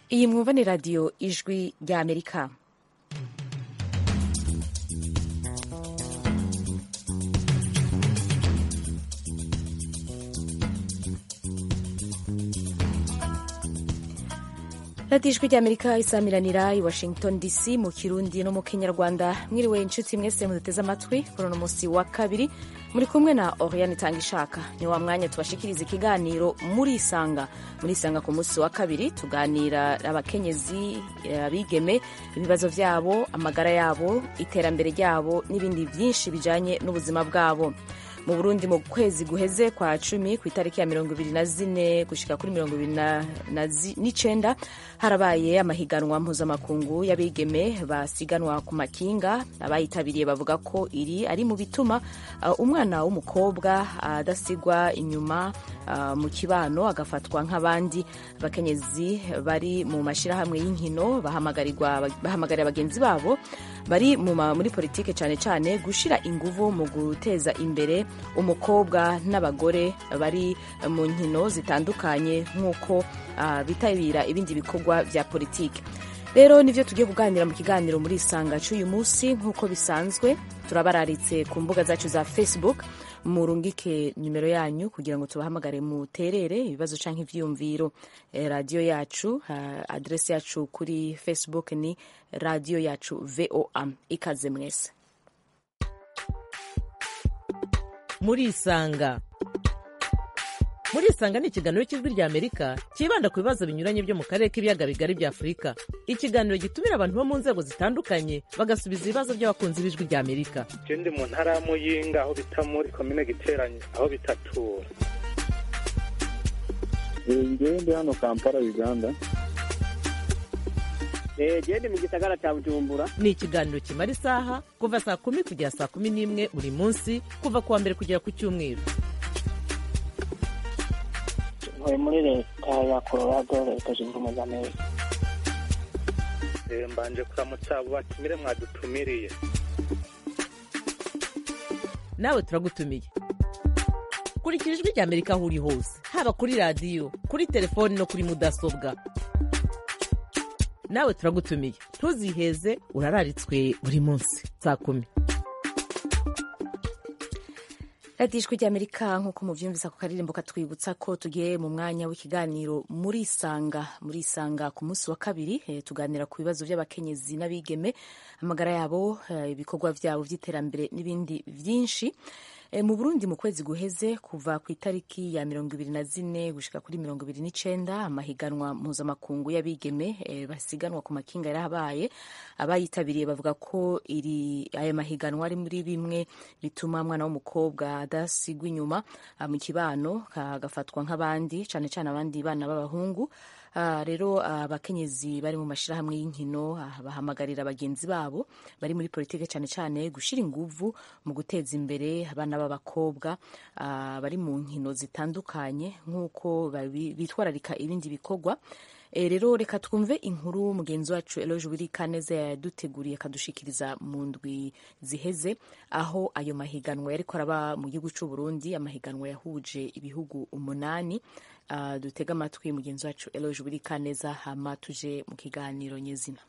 iyi mwumva ni radiyo ijwi rya amerika radiyo ijwi rya amerika isamiranira i washington dc mu kirundi no mu kinyarwanda mwiriwe inshuti mwese muduteze amatwi kuri uno munsi wa kabiri muri kumwe na oriane itanga ishaka ni wa mwanya tubashikiriza ikiganiro muri isanga muri isanga ku munsi wa kabiri tuganira abakenyezi abigeme ibibazo byabo amagara yabo iterambere ryabo n'ibindi byinshi bijanye n'ubuzima bwabo mu burundi mu kwezi guheze kwa cumi ku itariki ya mirongo ibiri na zine gushika kuri mirongo ibiri n'icenda harabaye amahiganwa mpuzamakungu y'abigeme basiganwa ku makinga abayitabiriye bavuga ko iri ari mu bituma uh, umwana w'umukobwa adasigwa uh, inyuma uh, mu kibano agafatwa nk'abandi abakenyezi bari mu mashirahamwe y'inkino bahamagarira bagenzi babo bari muri politike cyane cyane gushira inguvu mu guteza imbere umukobwa n'abagore bari mu nkino zitandukanye nk'uko uh, bitabira ibindi bikorwa bya politiki rero nivyo tugiye kuganira mu kiganiro muri isanga cy'uyu munsi nk'uko bisanzwe turabararitse ku mbuga zacu za facebook murungike nimero yanyu kugira ngo tubahamagare muterere ibibazo canke ivyiyumviro e, radiyo yacu uh, adresi yacu kuri facebook ni radiyo yacu voa ikaze mwese murisanga murisanga ni ikiganiro cy'ijwi rya amerika cyibanda ku bibazo binyuranye byo mu karere k'ibiyaga bigari bya afurika ikiganiro gitumira abantu bo mu nzego zitandukanye bagasubiza ibibazo by'abakunzi b'ijwi rya amerika je ndi mu ntara ya muyinga aho bita muri komine giteranye aho bitatura ngewe ndi hano kampala uganda gende mu gisagara cya bujumbura ni ikiganiro kimara isaha kuva saa kumi kugera saa kumi n'imwe buri munsi kuva ku wa mbere kugera ku cyumweru ntuye muri leta ya colorado leta zunze ubumwe za amerika mbanje kuramutsa abo batumire mwadutumiriye nawe turagutumiye kurikira ijwi rya amerika aho uri hose haba kuri radiyo kuri telefoni no kuri mudasobwa nawe turagutumiye ntuziheze urararitswe buri munsi saa kumi radiyo ijwi ry'amerika nk'uko mubyumvisa ku karirimbo katwibutsa ko tugiye mu mwanya w'ikiganiro muri isanga muri isanga ku munsi wa kabiri e, tuganira ku bibazo by'abakenyezi n'abigeme amagara yabo e, ibikorwa byabo by'iterambere n'ibindi byinshi E, mu Burundi mu kwezi guheze kuva ku itariki ya mirongo ibiri na zine gushika kuri mirongo ibiri n'icenda amahiganwa mpuzamakungu y'abigeme e, basiganwa ku makinga yarahabaye abayitabiriye bavuga ko iri aya mahiganwa ari muri bimwe bituma umwana w'umukobwa adasigwa inyuma mu kibano agafatwa nk'abandi cane cane abandi bana b'abahungu Uh, rero abakenyezi uh, bari mu mashirahamwe y'inkino uh, bahamagarira bagenzi babo bari muri politike cyane cyane gushira inguvu mu guteza imbere abana b'abakobwa bari mu nkino zitandukanye nk'uko bitwararika ibindi bikorwa e, rero reka twumve inkuru mugenzi wacu Eloge Wirikaneza yaduteguriye akadushikiriza mu ndwi ziheze aho ayo mahiganwa yariko araba mu gihugu c'u Burundi amahiganwa yahuje ibihugu umunani Uh, dutega amatwi mugenzi wacu Eloge Burikaneza hama tuje mu kiganiro nyezina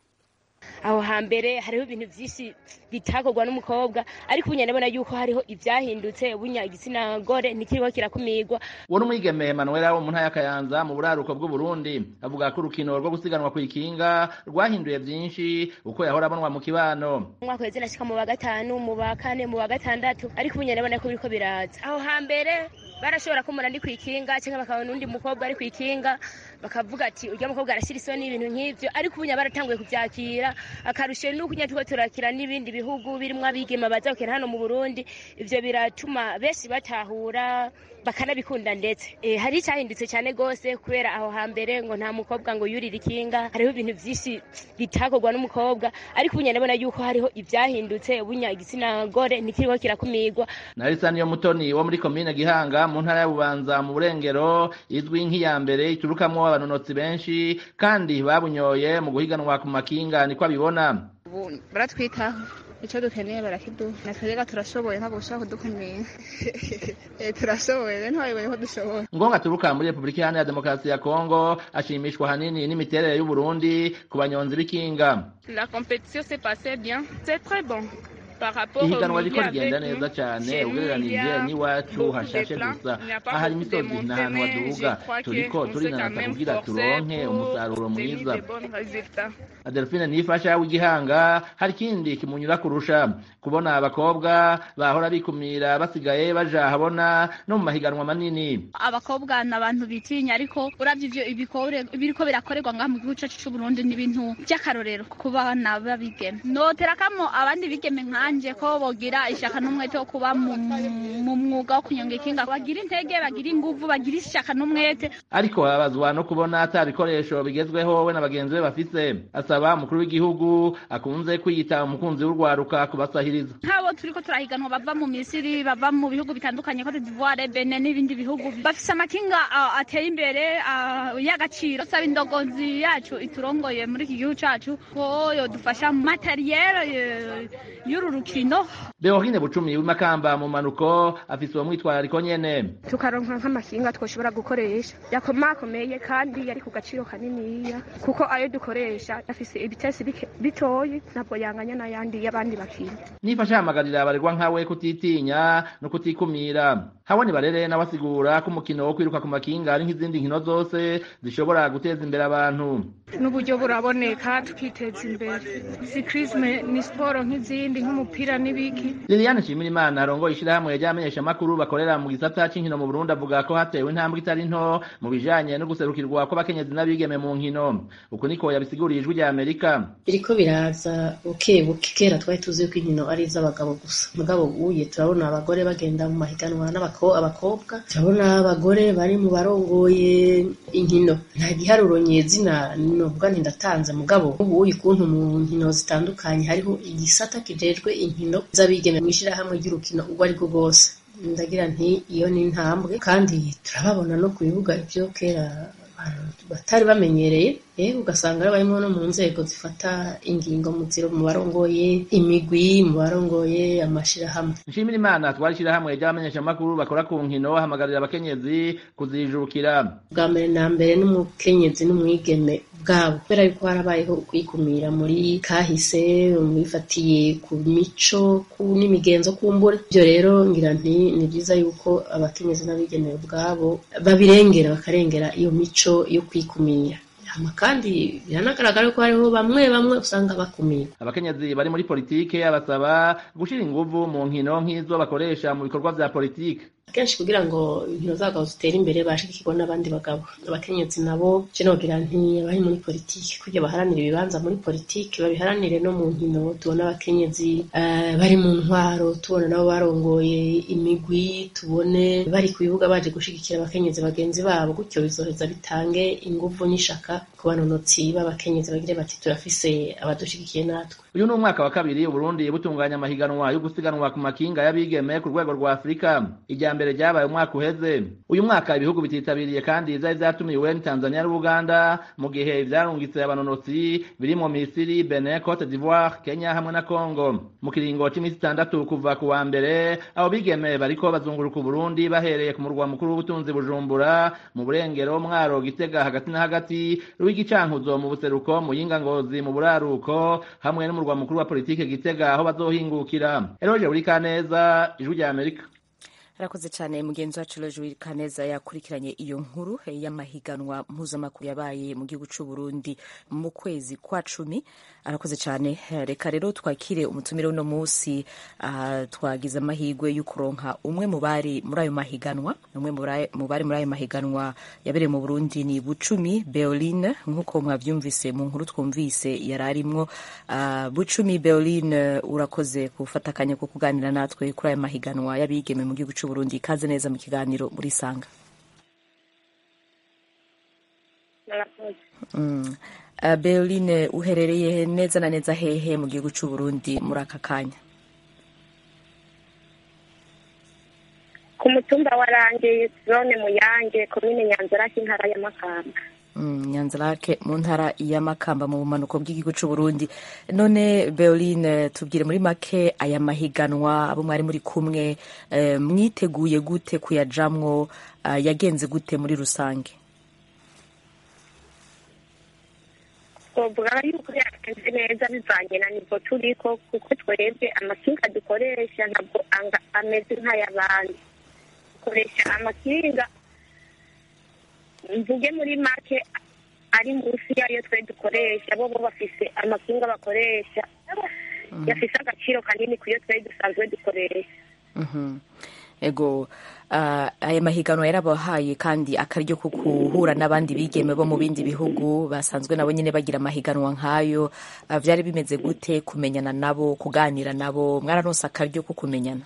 aho hambere hariho ibintu byinshi bitakorwa n'umukobwa ariko ubu ndabona yuko hariho ibyahindutse bunya igitsina gore ntikiriho kirakumirwa uwo ni umwigeme Emmanuel wo mu ntara ya Kayanza mu buraruko bw'u Burundi avuga ko urukino rwo gusiganwa ku ikinga rwahinduye byinshi uko yahora abonwa mu kibano umwaka weze nashika mu wa gatanu mu wa kane mu wa gatandatu ariko ubu ndabona ko biriko biraza aho hambere barashobora kumura ndi ku ikinga cyangwa bakabona undi mukobwa ari ku ikinga bakavuga ati urya mukobwa arashyira isoni ibintu nk'ibyo ariko ubu baratanguye kubyakira akarusho nuko nyine turiko turakira n'ibindi bihugu birimo abigema baza gukina hano mu burundi ibyo biratuma benshi batahura bakanabikunda ndetse e, hari icyahindutse cyane rwose kubera aho hambere ngo nta mukobwa ngo yurire ikinga hariho ibintu byinshi bitakorwa n'umukobwa ariko ubu ndabona yuko hariho ibyahindutse bunya igitsina gore ntikiriho kirakumirwa narisa niyo mutoni wo muri komine gihanga mu ntara ya bubanza mu burengero izwi nk'iya mbere iturukamwo abanonotsi benshi kandi babunyoye mu guhiganwa ku makinga niko abibona ubu baratwitaho icyo dukeneye barakiduha natwe rero turashoboye ntabwo ushobora kudukumira turashoboye rero ntiwayoboye ko dushoboye ngonga aturuka muri repubulika iharanira demokarasi ya kongo ashimishwa ahanini n'imiterere y'uburundi ku banyonzi b'ikinga la compétition s'est passée bien c'est très bon ihiganwa riko rigenda neza cyane ugereranije n'iwacu hashashe gusa aha hari imisozi n'ahantu haduga turiko turinanata kugira turonke umusaruro mwiza adelphine nifasha w'igihanga hari ikindi kimunyura kurusha kubona abakobwa bahora bikumira basigaye baja habona no mu mahiganwa manini abakobwa ni abantu bitinya ariko uravye ivyo biriko birakorerwa ngaha mu gihugu cacu c'uburundi ni ibintu vy'akarorero ku bana b'abigeme noterakamo abandi bigeme nkanje ko bogira ishaka n'umwete wo kuba mu mwuga wo kunyonga ikinga bagira intege bagira inguvu bagira ishaka n'umwete ariko babazwa no kubona ata bikoresho bigezweho we na bagenzi be bafise asaba umukuru w'igihugu akunze kwiyita umukunzi w'urwaruka kubasahiriza nk'abo turiko turahiganwa bava mu misiri bava mu bihugu bitandukanye cote d'ivoire benin n'ibindi bihugu bafise amakinga uh, ateye imbere uh, y'agaciro saba indogozi yacu iturongoye muri iki gihugu cacu ko yodufasha materiel y'uru rukino beorine bucumi w'imakamba mu manuko afise uwo mwitwarariko nyene tukaronka nk'amakinga twoshobora gukoresha yakomakomeye kandi yari ku gaciro kaniniya kuko ayo dukoresha afise ibitesi bitoyi ntabwo yanganya n'ayandi y'abandi bakinga nifasha hamagarira abaregwa nkawe kutitinya no kutikumira habone barere nawe asigura ko umukino wo kwiruka ku makinga ari nk'izindi nkino zose zishobora guteza imbere abantu n'uburyo buraboneka tukiteza imbere sikrisme ni siporo nk'izindi nk'umupira n'ibiki liliane nshimirimana arongoye ishirahamwe ry'abamenyeshamakuru bakorera mu gisata c'inkino mu burundi avuga ko hatewe intambwe itari nto mu bijanye no guserukirwa kw'abakenyezi n'abigeme mu nkino uku niko yabisiguriye ijwi rya amerika biriko biraza buke buke kera twari tuzi ko inkino ari iz'abagabo gusa mugabo uye turabona abagore bagenda mu mahiganwa n'abakobwa turabona abagore bari mu barongoye inkino nta giharuro nyezina novuga nti ndatanze mugabo ubuye ukuntu mu nkino zitandukanye hariho igisata kijejwe inkino z'abigeme mw'ishirahamwe ry'urukino urwo ari rwo rwose ndagira nti iyo ni intambwe kandi turababona no ku bibuga ivyo kera batari bamenyereye eh ugasanga ari barimo no mu nzego zifata ingingo mu ziro mu barongoye imigwi mu barongoye amashirahamwe nshimira imana twari ishirahamwe ry'abamenyeshamakuru bakora ku nkino hamagarira abakenyezi kuzijukira bwa mbere na mbere n'umukenyezi n'umwigeme bwabo kubera yuko harabayeho ukwikumira muri kahise mwifatiye ku mico n'imigenzo kumbura ibyo rero ngira nti ni byiza yuko abakenyezi n'abigeme ubwabo babirengera bakarengera iyo mico yo kwikumira hama kandi biranagaragara ko hariho bamwe bamwe usanga bakumira abakenyezi bari muri politike abasaba gushira inguvu mu nkino nk'izo bakoresha mu bikorwa vya politike kenshi kugira ngo inkino z'abagabo zitere imbere bashigikirwa n'abandi bagabo abakenyezi nabo je nogira nti abari muri politiki kugira baharanire ibibanza muri politiki babiharanire no mu nkino tubona abakenyezi uh, bari mu ntwaro tubona nabo barongoye imigwi tubone bari ku bibuga baje gushigikira abakenyezi bagenzi babo gutyo bizoheza bitange inguvu n'ishaka ku banonotsi b'abakenyezi bagire bati turafise abadushigikiye natwe uyu ni umwaka wa kabiri uburundi butunganya amahiganwa yo gusiganwa ku makinga y'abigeme ku rwego rwa afurika irya mbere ryabaye umwaka uheze uyu mwaka ibihugu bititabiriye kandi zari zatumiwe ni tanzania n'ubuganda mu gihe ivyarungitse abanonotsi birimo misiri benin cote d'ivoire kenya hamwe na congo mu kiringo c'imisi itandatu kuva ku wa mbere abo bigeme bariko bazunguruka uburundi bahereye ku murwa mukuru w'ubutunzi bujumbura mu burengero mwaro gitega hagati na hagati rw'igicankuzo mu buseruko mu yingangozi mu buraruko hamwe n'umurwa mukuru wa politike gitega aho bazohingukira eroje buri kaneza ijwi rya amerika arakoze cyane mugenzi wacu Loje Kaneza yakurikiranye iyo nkuru y'amahiganwa mpuzamakuru yabaye mu gihugu cy'u Burundi mu kwezi kwa cumi arakoze cyane reka rero twakire umutumire uno munsi uh, twagize amahirwe yo kuronka umwe mu bari muri ayo mahiganwa umwe mu bari muri ayo mahiganwa yabereye mu Burundi ni Bucumi Beoline nk'uko mwavyumvise mu nkuru twumvise yari arimwo uh, Bucumi Beoline urakoze gufata akanya ko kuganira natwe kuri ayo mahiganwa y'abigeme mu gihugu cy'u Burundi ikaze neza mu kiganiro muri Sanga mm. uh, Beoline uherereye neza na neza hehe mu gihugu cy'u Burundi muri aka kanya ku mutumba wa Range zone Muyange komine Nyanzarake intara ya Makamba nyanzarake mu ntara ya makamba mu bumanuko bw'igihugu cy'u Burundi none beoline tubwire muri make aya mahiganwa abo mwari muri kumwe mwiteguye gute kuyajamwo yagenze gute muri rusange twavuga yuko yagenze neza bivanye na nivo turiko kuko twebwe amakinga dukoresha ntabwo ameze nk'ay'abandi dukoresha amakinga mvuge muri make ari munsi yayo twe dukoresha bo bo bafise amakinga bakoresha yafise agaciro kanini ku yo twe dusanzwe dukoresha ego aya mahiganwa yarabahaye kandi akaryo ko guhura n'abandi bigeme bo mu bindi bihugu basanzwe nabo nyine bagira amahiganwa nk'ayo byari bimeze gute kumenyana nabo kuganira nabo mwararonse akaryo ko kumenyana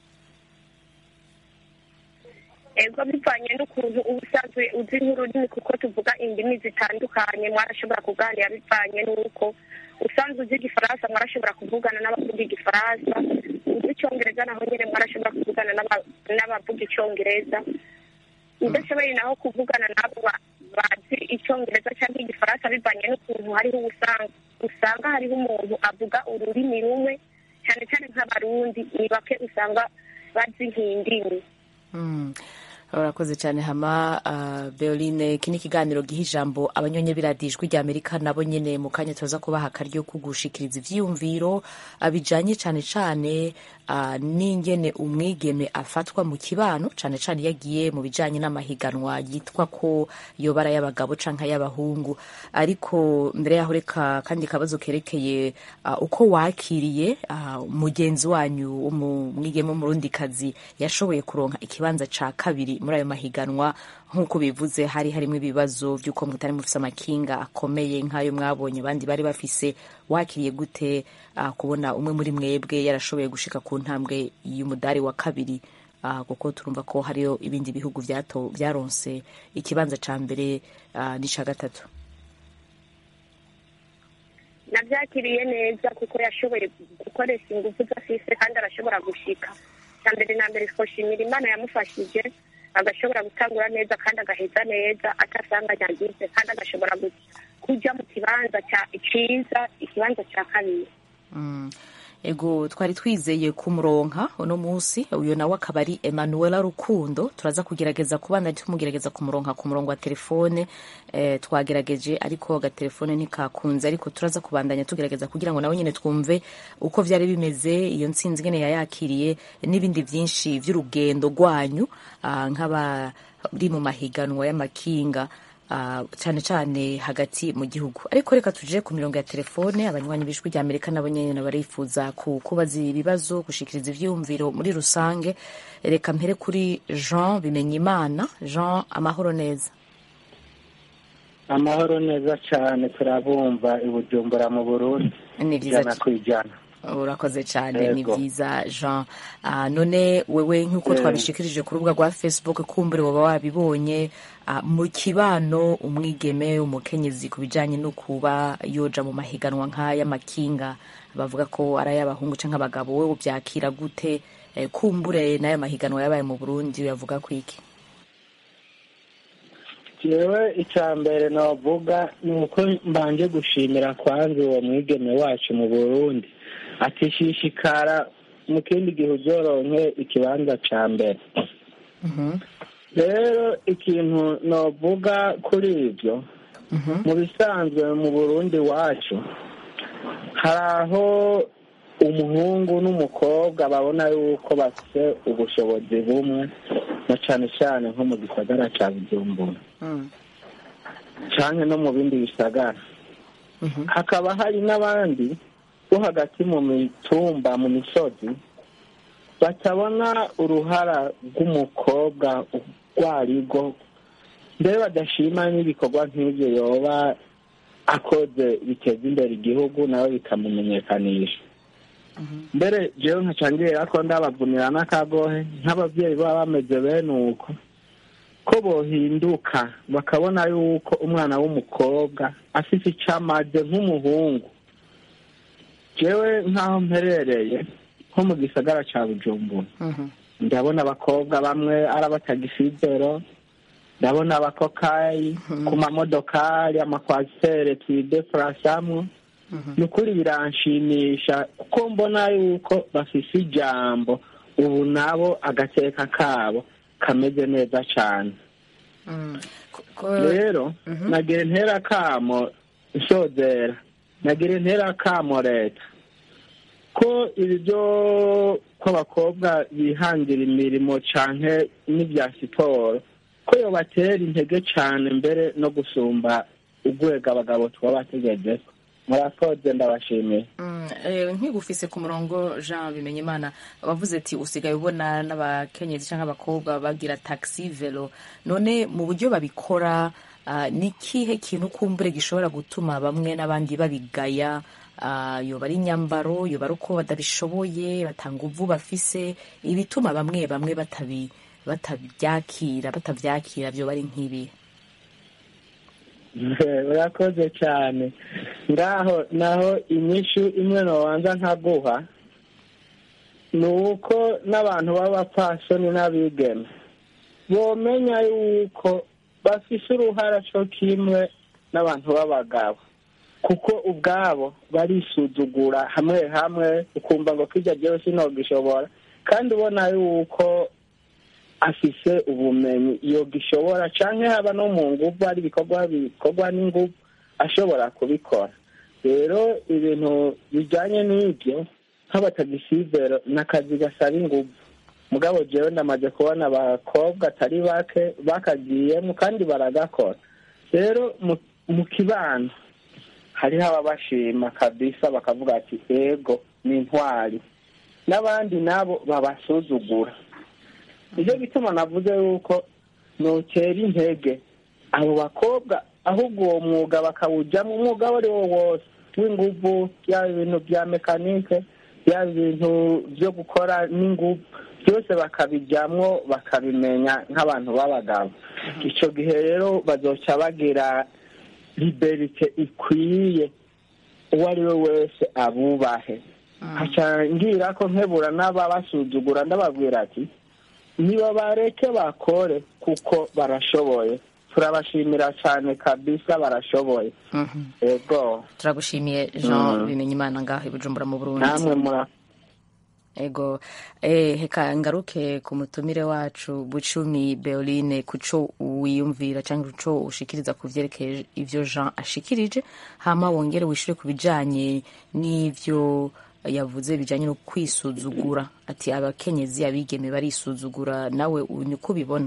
ego bivanye n'ukuntu uba usanzwe uzi nk'ururimi kuko tuvuga indimi zitandukanye mwarashobora kuganira bivanye n'uko usanzwe uzi igifaransa mwarashobora kuvugana n'abavuga igifaransa uzi icyongereza naho nyine mwarashobora kuvugana n'abavuga icyongereza udashoboye naho kuvugana nabo bazi icyongereza cyangwa igifaransa bivanye n'ukuntu hariho usanga hariho umuntu avuga ururimi rumwe cyane cyane nk'abarundi ni bake usanga bazi nk'indimi urakoze cyane hama beoline iki ni ikiganiro giha ijambo abanyonye biradijwi rya amerika nabo nyine mu kanya tuza kubaha akaryo ko gushikiriza ivyiyumviro bijanye cyane cyane n'ingene umwigeme afatwa mu kibano cyane cyane iyo agiye mu bijanye n'amahiganwa yitwa ko yobara y'abagabo canke y'abahungu ariko mbere yaho reka kandi kabazo kerekeye uko wakiriye mugenzi wanyu umwigeme w'umurundikazi yashoboye kuronka ikibanza ca kabiri muri ayo mahiganwa nk'uko bivuze hari harimo ibibazo by'uko mutari mufise amakinga akomeye nk'ayo mwabonye abandi bari bafise wakiriye gute kubona umwe muri mwebwe yarashoboye gushika ku ntambwe y'umudari wa kabiri kuko turumva ko hariyo ibindi bihugu byaronse ikibanza ca mbere n'ica gatatu nabyakiriye neza kuko yashoboye gukoresha ingufu zafise kandi arashobora gushika cya mbere na mbere twoshimira imana yamufashije agashobora gutangura neza kandi agaheza neza atasanganya agize kandi agashobora kujya mu kibanza cyiza ikibanza cya kabiri ego twari twizeye kumuronka uno munsi uyu nawe akaba ari emanuela rukundo turaza kugerageza kubana tumugerageza kumuronka ku murongo wa telefone eh, twagerageje ariko agatelefone ntikakunze ariko turaza kubandanya tugerageza kugira ngo nawe nyine twumve uko vyari bimeze iyo ntsinzi ngene yayakiriye n'ibindi vyinshi vy'urugendo rwanyu uh, nk'abari mu mahiganwa y'amakinga Uh, cyane cyane hagati mu gihugu ariko reka tuje ku mirongo ya telefone abanywanyi b'ijwi rya amerika nabo nyene barifuza kubaza ibibazo gushikiriza ivyiyumviro muri rusange reka mpere kuri jean bimenya imana jean amahoro neza amahoro neza cyane turabumva i bujumbura mu burundi ni vyiza ijana ku ijana urakoze cyane ni byiza jean uh, none wewe nk'uko twabishikirije ku rubuga rwa facebook kumbure waba wabibonye uh, mu kibano umwigeme umukenyezi ku bijyanye no kuba yoja mu mahiganwa nk'ay'amakinga bavuga ko ari ay'abahungu cyangwa abagabo we ubyakira gute eh, kumbure n'ayo mahiganwa yabaye mu burundi uyavuga ku iki jewe icya mbere navuga ni uko mbanje gushimira kwanza uwo mwigeme wacu mu burundi atishishikara mu kindi gihe uzoronke ikibanza ca mbere rero ikintu novuga kuri ibyo mu bisanzwe mu burundi wacu hari aho umuhungu n'umukobwa babona yuko bafite ubushobozi bumwe na cyane cyane nko mu gisagara cya bujumbura cyane no mu bindi bisagara hakaba hari n'abandi bo hagati mu mitumba mu misozi batabona uruhara rw'umukobwa urwo ari rwo mbere badashima n'ibikorwa nk'ibyo yoba akoze biteza imbere igihugu nawe bikamumenyekanisha mbere jewe nkacangirira ko ndabavunira n'akagohe nk'ababyeyi baba bameze bene uko ko bohinduka bakabona yuko umwana w'umukobwa afite icyo amaze nk'umuhungu jewe nk'aho mperereye nko mu gisagara cya bujumbura ndabona abakobwa bamwe ari abatagifizero ndabona abakokayi ku mamodokari amakwasiteri twidefurasamwo ni ukuri biranshimisha kuko mbona yuko bafise ijambo ubu nabo agateka kabo kameze neza cyane rero nagira intera kamo nsozera nagira intera kamo leta ko ibi byo ko abakobwa bihangira imirimo canke n'ibya siporo ko yobatera intege cyane mbere no gusumba urwego abagabo tuba bategejeko murakoze ndabashimiye nkigufise ku murongo jean bimenya imana wavuze ati usigaye ubona n'abakenyezi cyangwa abakobwa bagira taxi velo none mu buryo babikora ni ikihe kintu kumbure gishobora gutuma bamwe n'abandi babigaya yoba ari inyambaro yoba ari uko batabishoboye batanga uvu bafise ibituma bamwe bamwe batabyakira batabyakira byoba ari nk'ibi urakoze cyane ngaho naho inyishu imwe ntabanza nkaguha ni uko n'abantu b'abapfasoni n'abigeme bomenya yuko bafise uruhara cyo kimwe n'abantu b'abagabo kuko ubwabo barisuzugura hamwe hamwe ukumva ngo kijya byose ntogishobora kandi ubona yuko afise ubumenyi iyo gishobora cyangwa haba no mu nguvu hari ibikorwa bikorwa n'inguvu ashobora kubikora rero ibintu bijyanye n'ibyo nk'abatagisivero ni akazi gasaba inguvu mugabo jewe ndamaze kubona abakobwa atari bake bakagiyemo kandi baragakora rero mu kibano hariho ababashima kabisa bakavuga ati ego ni intwari n'abandi nabo babasuzugura nicyo gituma navuze yuko nutera intege abo bakobwa ahubwo uwo mwuga bakawujyamo umwuga uwo ari wo wose w'inguvu yaba ibintu bya mekanike yaba ibintu byo gukora n'inguvu byose bakabijyamo bakabimenya nk'abantu b'abagabo icyo gihe rero bazoca bagira liberite ikwiye uwo ari we wese abubahe ngira ko nkebura n'ababasuzugura ndababwira ati niba bareke bakore kuko barashoboye turabashimira cyane kabisa barashoboye ego turagushimiye jean bimenya imana ngaho i bujumbura mu burundi namwe mura ego eh, heka ngaruke ku mutumire wacu bucumi beoline kuco wiyumvira cyangwa kuco ushikiriza ku vyerekeye ivyo jean ashikirije hama wongere wishure ku bijanye n'ivyo yavuze bijanye no kwisuzugura ati abakenyezi abigeme barisuzugura nawe niko ubibona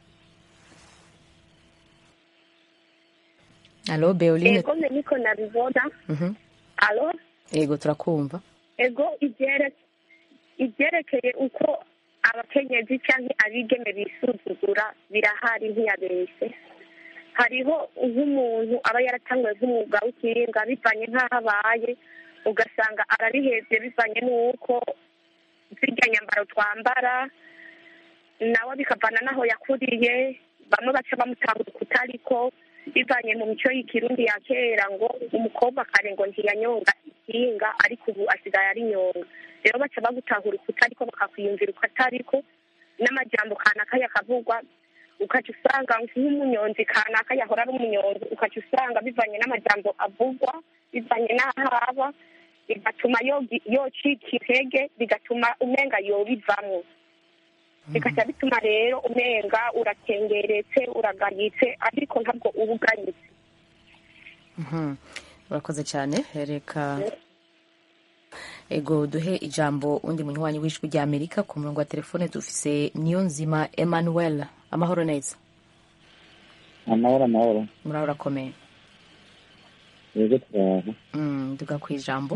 alo beoline ego mbe niko nabibona Mhm. alo ego turakumva ego ibyere- ibyerekeye uko abakenyezi cyangwa abigeme bisuzugura birahari ntiyabeshye hariho nk'umuntu aba yaratanguye nk'umwuga w'ikiringa bivanye nk'aho abaye ugasanga arabihebye bivanye n'uko zirya nyambaro twambara nawe bikavana n'aho yakuriye bamwe baca bamutahura kutariko bivanye mu mico y'ikirundi ya kera ngo umukobwa kare ngo ntiyanyonga ikinga ariko ubu asigaye ari nyonga rero baca bagutahura ukutariko bakakwiyumvira uko atariko n'amajambo kanaka yakavugwa ukaca usanga nk'umunyonzi kanaka yahora ari umunyonzi ukaca usanga bivanye n'amajambo avugwa bivanye n'aho aba bigatuma yogi- yocika intege bigatuma umenga yobivamwo bigaca bituma rero umenga urakengeretse uragayitse ariko ntabwo uba ugayitse Mhm. urakoze cyane reka ego duhe ijambo undi munywanyi w'ijwi rya amerika ku murongo wa telefone dufise niyo nzima emmanuel amahoro neza amahoro amahoro muraho urakomeye yego turaho Mm, duga ku ijambo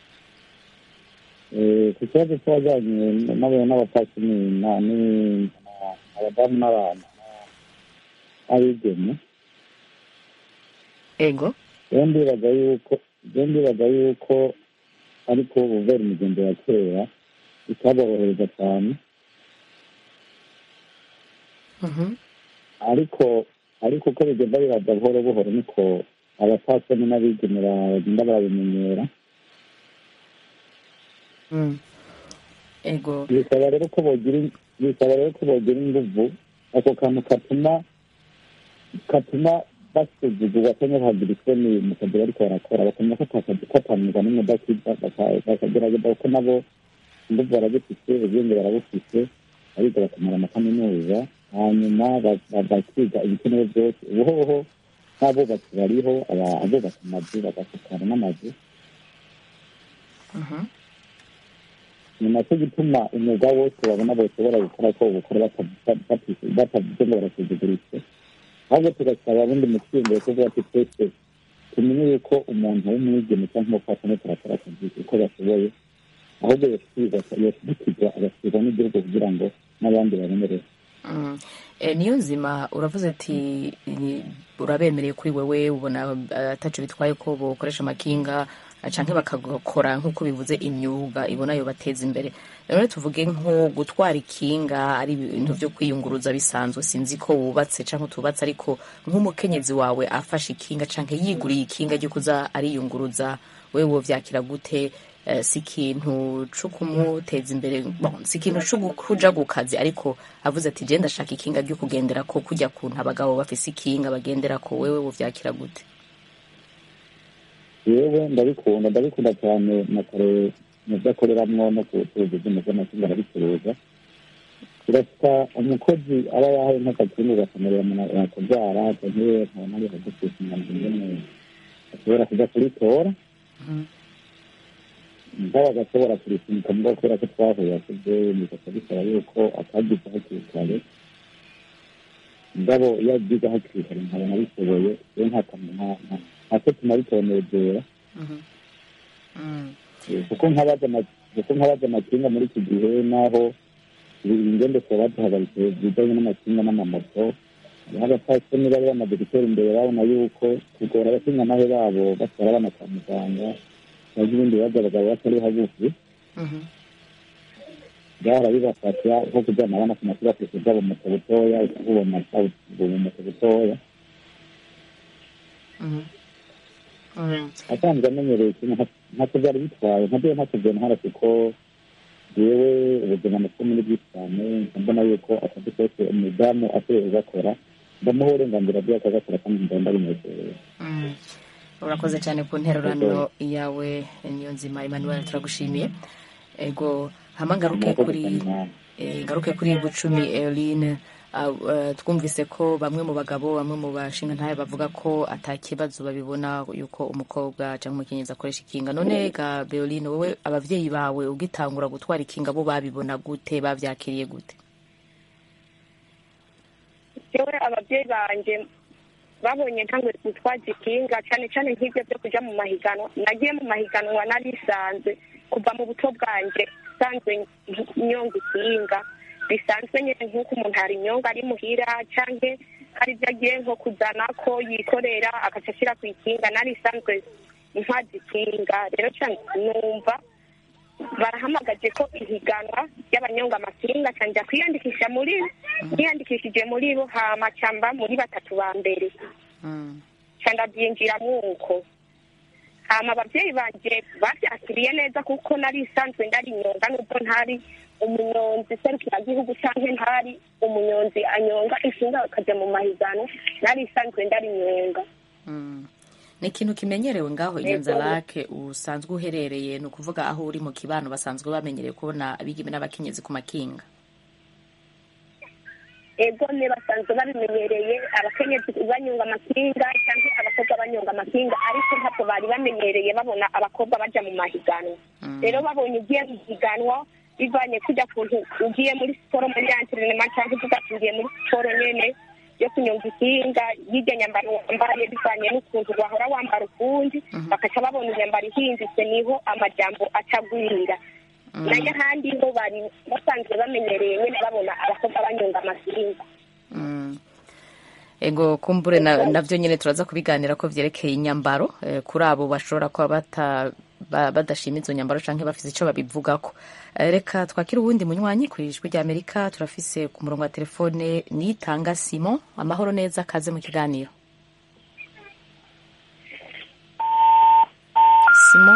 Eh, ku kibazo cy'abajyanye n'abantu n'abapfasoni na- ni- na- abadamu n'abantu n'abigeme ego rero ndibaza yuko rero ndibaza yuko ariko ubuvera imigenzo ya kera itaborohereza cyane Mhm. ariko ariko uko bigenda biraza buhoro buhoro niko abapfasoni n'abigeme bagenda barabimenyera Mm. ego bisaba rero ko bogira bisaba rero ko bogira inguvu ako kantu katuma katuma basuzugurwa cyangwa bahagira isoni mu kazi bariko barakora bakamenya ko atakazi katanirwa n'umudakiza bakagerageza kuko nabo inguvu barabufise ubwenge barabufise abiga bakamara amakaminuza hanyuma bakiga ibikenewe byose ubuhoho nk'abubatsi bariho abubatse amazu bagasukara n'amazu ni nacyo gituma umwuga wose babona bashobora gukora ko bukora batavuze ngo barasuzuguritse ahubwo tugasaba abundi mu cyiyumviro kuvuga ati twese tumenye yuko umuntu w'umwigeme cyangwa umupfasoni turakora akazi uko bashoboye ahubwo yashyigikirwa agashyirwa n'igihugu kugira ngo n'abandi babonereho niyo nzima uravuze ati urabemereye kuri wewe ubona ataco bitwaye ko bokoresha amakinga canke bakagakora nk'uko bivuze imyuga ibona yo bateza imbere rero tuvuge nko gutwara ikinga ari ibintu vyo kwiyunguruza bisanzwe sinzi ko wubatse canke utubatse ariko nk'umukenyezi wawe afashe ikinga canke yiguriye ikinga ryo kuza ariyunguruza wewe wovyakira gute si ikintu co kumuteza imbere si ikintu co kuja ku kazi ariko avuze ati je ndashaka ikinga ryo kugendera ko kujya kuntu abagabo bafise ikinga bagendera ko wewe wovyakira gute yewe ndabikunda ndabikunda cyane na kare mu byo akoreramwo no ku bucuruzi bw'umuzamashinga arabicuruza birasa umukozi aba yahaye nk'akakinga ugasomerera kubyara canke nkabona ari hagufise umuntu ingene ashobora kuja kuritora mugabo agashobora kurisunika mugabo kubera ko twahuye akuze bigasa bisaba yuko atagize hakiri kare mugabo iyo agize hakiri kare nkabona bishoboye iyo ntacyo tunabitonegera kuko nk'abaza amakinga muri iki gihe n'aho ingendekwa baduhagaritse bijyanye n'amakinga n'amamoto hariho abapfasoni bari bamaze gutera imbere babona yuko kugora abakinga babo batwara abana kwa muganga cyangwa ibindi bibazo abagabo batari hagufi byahora bibafasha nko kujyana abana ku mashuri afite ubwabo moto butoya ukubona moto butoya asanzwe amenyereye ikintu ntacyo byari bitwaye ntabyo ntacyo byantwara kuko yewe ubuzima ndetse muri bwinshi cyane mbona yuko akazi kose umudamu ashoboye kugakora ndamuha uburenganzira bwe akagakora kandi ndabona binezerewe urakoze cyane ku nterurano yawe niyo nzima emmanuel turagushimiye ego hama ngaruke kuri ngaruke kuri bucumi eline twumvise ko bamwe mu bagabo bamwe mu bashinga ntayo bavuga ko atakibazo babibona yuko umukobwa cyangwa umukenyezi akoresha ikinga none ga beoline wowe abavyeyi bawe ugitangura gutwara ikinga bo babibona gute bavyakiriye gute yewe ababyeyi banje babonye ntangwe gutwaza ikinga cyane cyane nk'ibyo byo kuja mu mahiganwa nagiye mu mahiganwa narisanzwe kuva mu buto bwanjye sanzwe nyonga ikinga bisanzwe nyine nk'uko umuntu hari inyonga ari muhira cyangwa hari ibyo agiye nko kuzana ko yikorera agaca ashyira ku ikinga narisanzwe ntwaza ikinga rero cyane numva barahamagaje ko ihiganwa ry'abanyonga amakinga cyangwa kwiyandikisha muri niyandikishije muri bo hama cyamba muri batatu ba mbere cyangwa byinjiramo uko hama ababyeyi banjye babyakiriye neza kuko nari isanzwe ndari inyonga nubwo ntari umunyonzi serukiragihugu cyangwa ntari umunyonzi anyonga inshinga akajya mu mahiganwa nari isanzwe ndari inyonga ni ikintu kimenyerewe ngaho inyanza lake usanzwe uherereye ni ukuvuga aho uri mu kibano basanzwe bamenyereye kubona abigeme n'abakenyezi ku makinga ego ne basanzwe babimenyereye abakenyezi banyonga amakinga cyangwa abakobwa banyonga amakinga ariko ntabwo bari bamenyereye babona abakobwa bajya mu mahiganwa rero babonye ugiye mu higanwa bivanye kujya kuntu ugiye muri siporo muri anterinema cyangwa uvuga ati ugiye muri siporo nyene yo kunyonga ikinga y'iryo nyambaro wambaye bivanye n'ukuntu wahora wambara ukundi bakaca babona inyambaro ihindutse niho amajambo acagwira nayo ahandi ho bari basanzwe bamenyereye nyine babona abakobwa banyonga amakinga ego kumbure navyo nyine turaza kubiganira ko vyerekeye inyambaro kuri abo bashobora kuba bata badashima izo nyambaro canke bafise ico babivugako reka twakire uwundi munywanyi ku ijwi rya amerika turafise ku murongo wa telefone nitanga simon amahoro neza kaze mu kiganiro simon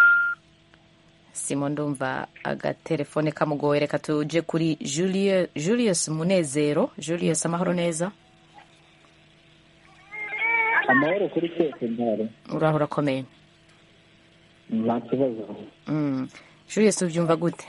simon ndumva agatelefone kamugoye reka tuje kuri julius munezero julius amahoro neza amahoro kuri twese ntare uraho urakomeye nta kibazo Mm. julius ubyumva gute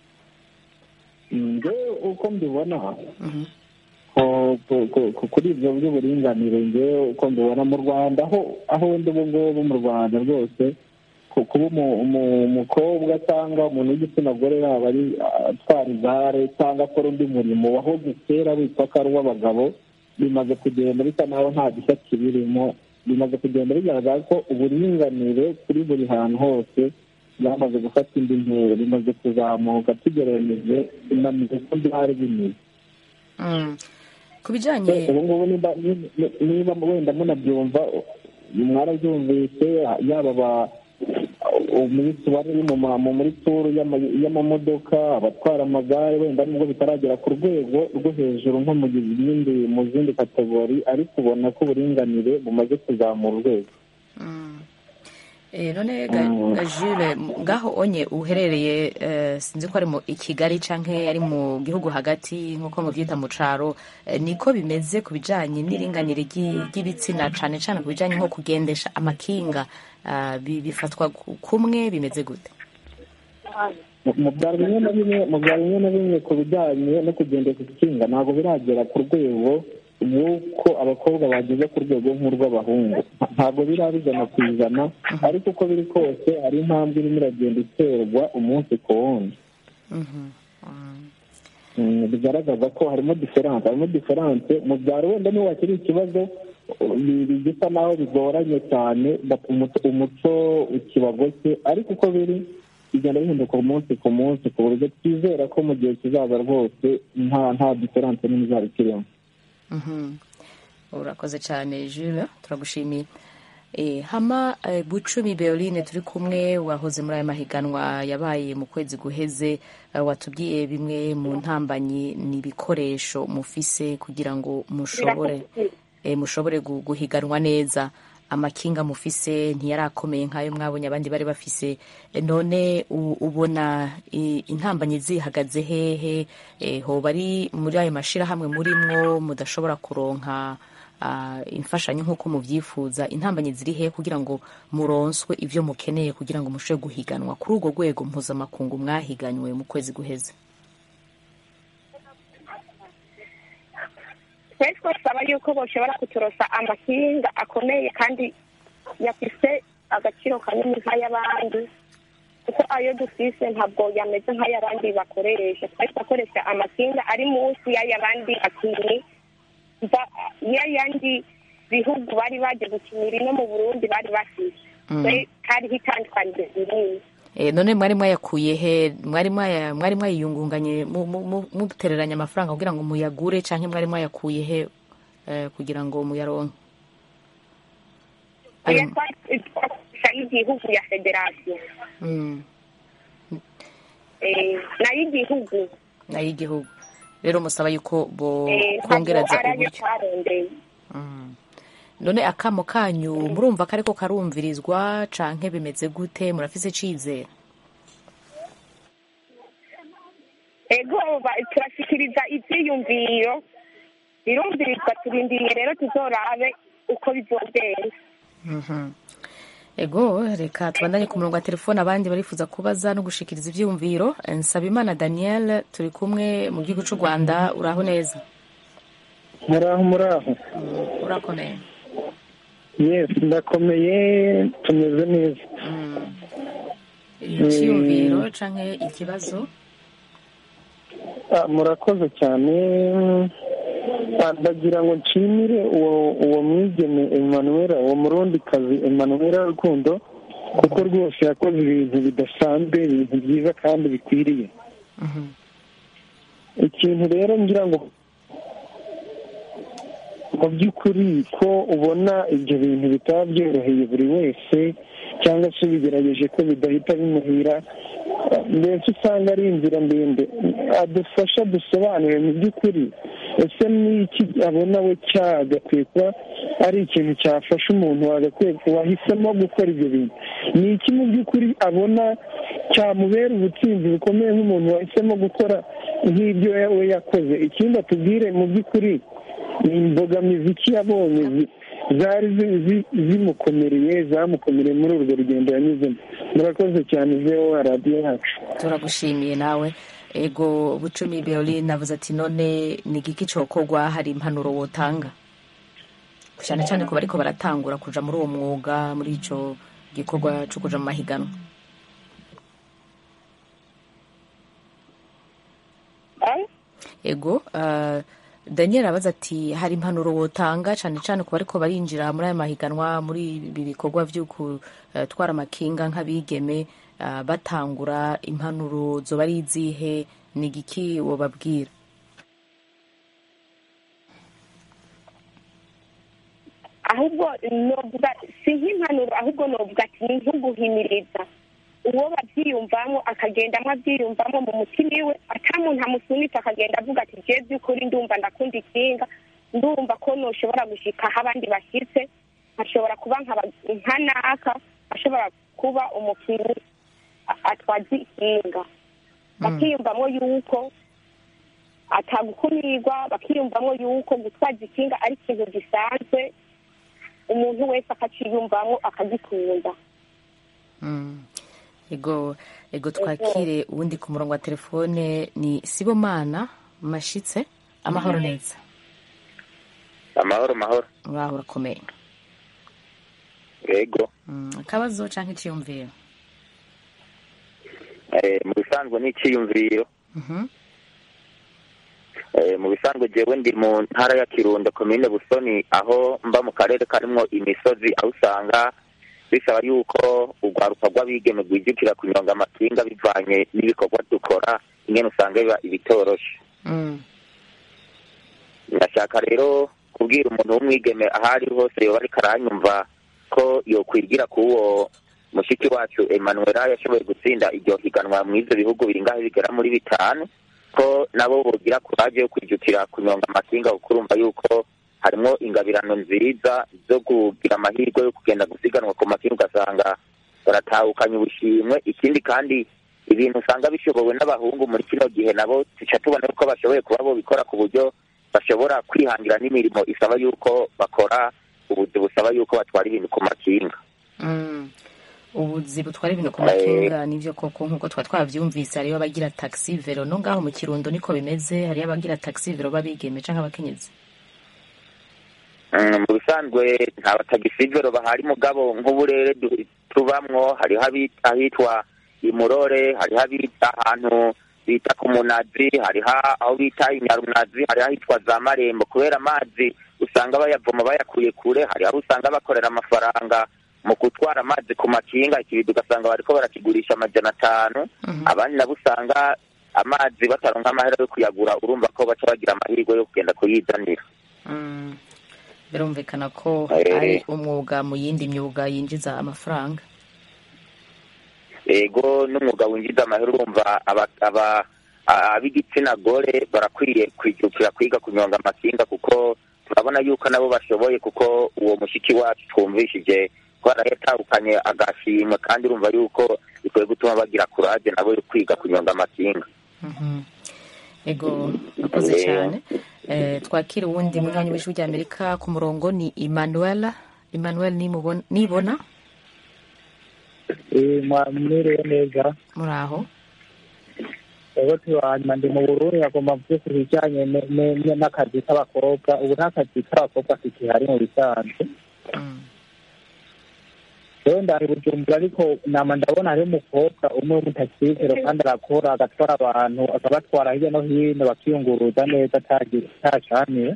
njye uko mbibona ko- ko- ko- ko- kuri ibyo by'uburinganire njye uko mbibona mu rwanda aho aho ndi ubu ngubu mu rwanda rwose ku- kuba umu- umu- umukobwa cyangwa umuntu w'igitsina gore yaba ari atwara igare cyangwa akora undi murimo wahoze kera witwa ko ari uw'abagabo bimaze kugenda bisa naho nta gishya kibirimo bimaze kugenda bigaragara ko uburinganire kuri buri hantu hose byamaze gufata indi ntera bimaze kuzamuka tugereranyije inanize ko byari bimeze Mm. ku bijyanye ubu ngubu niba niba wenda munabyumva mwarabyumvise yaba aba umunsi wari mu ma- mu- muri turu y'ama- y'amamodoka abatwara amagare wenda nubwo bitaragera ku rwego rwo hejuru nko mu zindi mu zindi kategori ariko ubona ko uburinganire bumaze kuzamura urwego Eh, none ga, Mm. ga Jules ngaho onye uherereye eh, sinzi ko ari mu i Kigali canke ari mu gihugu hagati nkuko muvyita mu caro eh, niko bimeze ku bijanye n'iringanire ry'i- ry'ibitsina cane cane ku bijanye nko kugendesha amakinga ah, bi- bifatwa ku- kumwe bimeze gute Mu- mu byaro bimwe na bimwe mu byaro bimwe na bimwe ku bijyanye no kugendesha ikinga ntabwo biragera ku rwego rw'uko abakobwa bageze ku rwego nk'urw'abahungu Nta- ntabwo biraba ijana ku ijana ariko uko biri kose hari intambwe irimo iragenda iterwa umunsi ku wundi Mm, bigaragaza ko harimo diferanse harimo diferanse mu byaro wenda niho hakiri ikibazo uh, bi- bi- bisa naho bigoranye cyane bata umuco- umuco ukibagose ariko uko biri bigenda bihinduka umunsi ku munsi ku buryo twizera ko mu gihe kizaza rwose nta nta diferanse nini izaba ikirimo Mhm. urakoze cyane Jules turagushimiye Eh, hama eh, bucumi beoline turi kumwe wahoze muri aya mahiganwa yabaye mu kwezi guheze eh, watubwiye bimwe mu ntambanyi n'ibikoresho mufise kugira ngo mushobore eh, mushobore gu- guhiganwa neza amakinga mufise ntiyarakomeye nk'ayo mwabonye abandi bari bafise Eh, none u- ubona i- intambanyi zihagaze hehe Eh, hoba ari muri ayo mashirahamwe murimwo mudashobora kuronka ah, imfashanyo nk'uko mubyifuza intambanyi ziri he kugira ngo muronswe ibyo mukeneye kugira ngo mushobore guhiganwa kuri urwo rwego mpuzamakungu mwahiganywe mu kwezi guheze twari twasaba yuko boshobora kuturosa amakinga akomeye kandi yafise agaciro kanini nk'ay'abandi kuko ayo dufise ntabwo yameze nk'ay'abandi bakoresha twari twakoresha amakinga ari munsi y'ay'abandi bakinnyi mva- y'ayandi bihugu bari baje gukinira ino mu burundi bari bafise Mm. Twe hariho itandukaniro rinini Eh, none mwari mwayakuye he mwari mwaya- mwari mwayiyungunganye mu- mu- mu- mutereranya amafaranga kugira ngo muyagure canke mwari mwayakuye he eh, kugira ngo muyaronke oya twari twakoresha y'igihugu ya federasiyo Mm, eh, n'ay'igihugu n'ay'igihugu rero musaba yuko bo eh, ntabwo kongereza ari ayo uburyo twarondeye Mm. none akamo kanyu murumva ko ariko karumvirizwa canke bimeze gute murafise icizere ego ba- turashikiriza ivyiyumviro birumvirizwa turindiriye rero tuzorabe uko bizogenda Mhm. ego reka tubandanye ku murongo wa telefone abandi barifuza kubaza no gushikiriza ivyiyumviro nsabimana daniel turi kumwe mu gihugu c'u rwanda uraho neza muraho muraho urakomeye yes ndakomeye tumeze neza iciyumviro canke ikibazo Ah, murakoze cyane Ah, ndagira ngo nshimire uwo uwo mwigeme emanuwera uwo murundikazi emanuwera rukundo kuko rwose yakoze ibintu bidasanzwe ibintu byiza kandi bikwiriye ikintu rero ngira ngo mu by'ukuri ko ubona ibyo bintu bitaba byoroheye buri wese cyangwa se bigerageje ko bidahita bimuhira mbese usanga ari inzira ndende adufasha dusobanure mu by'ukuri ese n'iki abona we cyagakwiye kuba ari ikintu cyafasha umuntu wagakwiye wahisemo gukora ibyo bintu ni iki mu by'ukuri abona cyamubera ubutsinzi bukomeye nk'umuntu wahisemo gukora nk'ibyo we yakoze ikindi atubwire mu by'ukuri ni imbogamizi ki yabonye zi- zari zi- zi- zimukomereye zamukomereye muri urwo rugendo yanyuzemo murakoze cyane zewo radiyo yacu turagushimiye nawe ego bucumi berlin navuze ati none ni igiki cokorwa hari impanuro wotanga cyane cyane ku bariko baratangura kuja muri uwo mwuga muri ico gikorwa co kuja mu mahiganwa ego uh, daniel abaza ati hari impanuro wotanga cyane cyane ku bariko barinjira muri aya mahiganwa muri ibi bikorwa vyo gutwara amakinga nk'abigeme uh, batangura impanuro zoba ari izihe ni igiki wobabwira ahubwo novuga si nk'impanuro ahubwo novuga ati ni nk'uguhimiriza uwo babyiyumvamo akagendamo abyiyumvamo mu mutima iwe ata muntu amusunitse akagenda avuga ati je by'ukuri ndumva ndakunda ikinga ndumva ko noshobora gushika aho abandi bashyitse nkashobora kuba nkaba- nka naka ashobora kuba umukinnyi a- atwaza ikinga bakiyumvamo yuko atagukumirwa bakiyumvamo yuko gutwaza ikinga ari ikintu gisanzwe umuntu wese akaciyumvamo akagikunda Mm. ego ego twakire uwundi ku murongo wa telefone ni sibomana mashitse amahoro neza amahoro mahoro uraho urakomeye yego Mm, akabazo canke iciyumviro Eh, mu bisanzwe ni icyiyumviro Mhm. Eh, mu bisanzwe jewe ndi mu ntara ya kirundo komine busoni aho mba mu karere karimwo imisozi aho usanga bisaba yuko urwaruka rw'abigeme rwijukira kunyonga amakinga bivanye n'ibikorwa dukora ingene usanga biba ibitoroshe Mm. ndashaka rero kubwira umuntu w'umwigeme aho ari hose yoba ariko aranyumva ko yokwigira k'uwo mushiki wacu emanuela yashoboye gutsinda iryo higanwa mu ivyo bihugu biringaho bigera muri bitanu ko nabo bogira kuraje yo kwijukira kunyonga amakinga kuko urumva yuko harimwo ingabirano nziza zo kugira amahirwe yo kugenda gusiganwa ku makinga ugasanga baratahukanye ubushimwe ikindi kandi ibintu usanga bishobowe n'abahungu muri kino gihe nabo tuca tubona ko bashoboye kuba bobikora ku buryo bashobora kwihangira n'imirimo isaba yuko bakora ubuzi busaba yuko batwara ibintu ku makinga Mm. ubuzi butwara ibintu ku makinga nivyo koko nk'uko twa twavyumvise hariyo abagira taxi vero no ngaho mu kirundo niko bimeze hariyo abagira taxi vero babigeme canke abakenyezi Mm, mu bisanzwe nta batagisivero bahari mugabo nk'uburere du- tubamwo hariho abi- ahitwa imurore hariho abita ahantu bita ku munazi hariho aho bita inyarunazi hariho ahitwa za marembo kubera amazi usanga bayavoma bayakuye kure hari aho usanga bakorera amafaranga mu gutwara amazi ku makinga ikibido ugasanga bariko barakigurisha amajana atanu abandi nabo usanga amazi bataronka amahera yo kuyagura urumva ko baca bagira amahirwe yo kugenda kuyizanira Mm. birumvikana ko Eh. ari umwuga mu yindi myuga yinjiza amafaranga ego n'umwuga winjiza amahera urumva aba- aba- a- ab'igitsina gore barakwiye kwijukira kwiga kunyonga amakinga kuko turabona yuko nabo bashoboye kuko uwo mushiki wacu twumvishije ko yarayatahukanye agashimwe kandi urumva yuko bikwiye gutuma bagira kuraje nabo yo kwiga kunyonga amakinga Mhm. ego akoze Eh. cyane eh, twakira uwundi munywanyi w'ijwi rya amerika ku murongo ni emmanuel emmanuel nimubona- nibona mwamwiriwe neza muri aho ego tubanyuma ndi mu burundi agomba mvuge ku bijyanye ne- ne- ne- n'akazi k'abakobwa ubu nta kazi k'abakobwa kakihari mu bisanzwe rero ndari bujumbura ariko nama ndabona hariho umukobwa umwe w'umutakizero kandi arakora agatwara abantu akabatwara hirya no hino bakiyunguruza neza atacaniye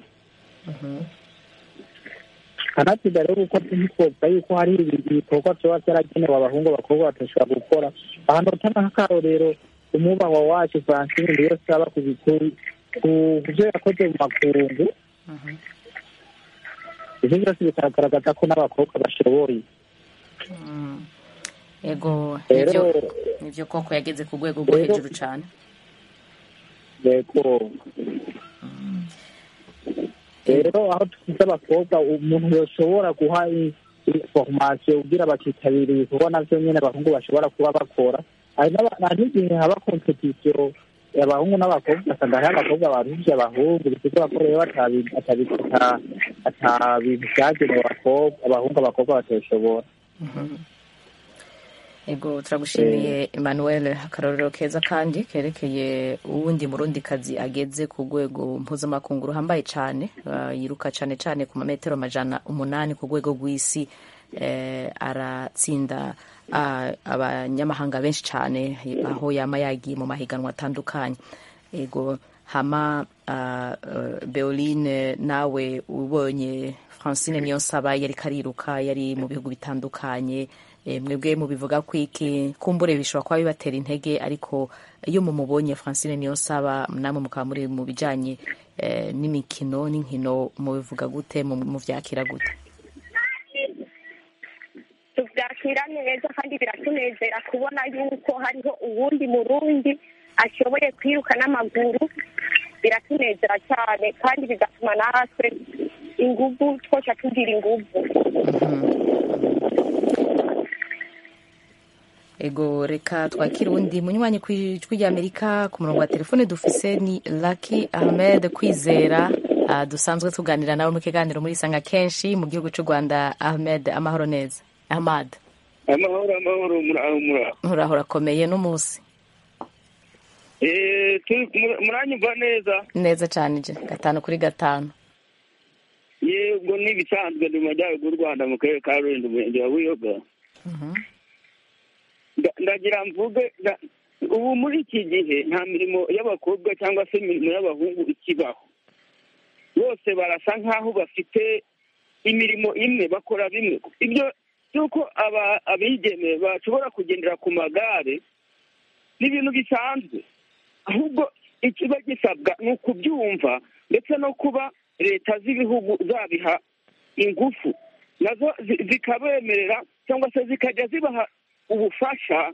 kanatsinda rero kuko ntitwoza yuko hari ibikorwa vyoba vyaragenewe abahungu abakobwa batashobora gukora ahantu utanga nk'akarorero umwubahwa wacu francine ndiyo saba ku bikuru ku vyo yakoze mu makungu ivyo vyose bikagaragaza ko n'abakobwa bashoboye Mm. ego Rero- nivyo nivyo koko yageze ku rwego rwo Rero- hejuru cyane yego rero aho tugize abakobwa umuntu yoshobora guha i- information kugira bakitabira ibikorwa navyo nyene abahungu bashobora kuba bakora hari n'aba- hari n'igihe haba competition abahungu n'abakobwa ugasanga hariho abakobwa baruvye abahungu bisigura ko rero batabi- atabi- ata- ata bintu byagenewe abakobwa abahungu abakobwa batoshobora ego turagushimiye emmanuel akarorero keza kandi kerekeye uwundi murundi kazi ageze ku rwego mpuzamakungu ruhambaye cyane uh, yiruka cyane cyane ku mametero amajana umunani ku rwego rw'isi eh, aratsinda uh, abanyamahanga benshi cyane aho yama yagiye mu mahiganwa atandukanye ego hama uh, uh, beoline nawe ubonye francine niyonsaba yari kariruka yari mu bihugu bitandukanye e, mwebwe mubivuga ko iki kumbure bishobora kuba bibatera intege ariko iyo mumubonye francine niyonsaba namwe mukaba muri mu bijanye e, n'imikino n'inkino mubivuga gute muvyakira gute tuvyakira neza kandi biratunezera kubona yuko hariho uwundi murundi ashoboye kwiruka n'amaguru biratunezera cyane kandi bigatuma natwe inguvu twoca tugira inguvu ego reka twakire uwundi munywanyi ku ijwi ry'amerika ku murongo wa telefone dufise ni laki ahmed kwizera uh, dusanzwe tuganira nawe mu kiganiro muri isanga kenshi mu gihugu cy'u rwanda ahmed amahoro neza ahmad amahoro amahoro muraho muraho muraho urakomeye n'umunsi muranyumva neza neza cyane je gatanu kuri gatanu yego n'ibisanzwe ni mu majyaruguru y'u rwanda mu karere ka rulindo umurenge wa buyoga ndagira mvuge ubu muri iki gihe nta mirimo y'abakobwa cyangwa se imirimo y'abahungu ikibaho bose barasa nk'aho bafite imirimo imwe bakora bimwe ibyo by'uko abigeme bashobora kugendera ku magare ni ibintu bisanzwe ahubwo ikiba gisabwa ni ukubyumva ndetse no kuba leta z'ibihugu zabiha ingufu nazo zikabemerera cyangwa se zikajya zibaha ubufasha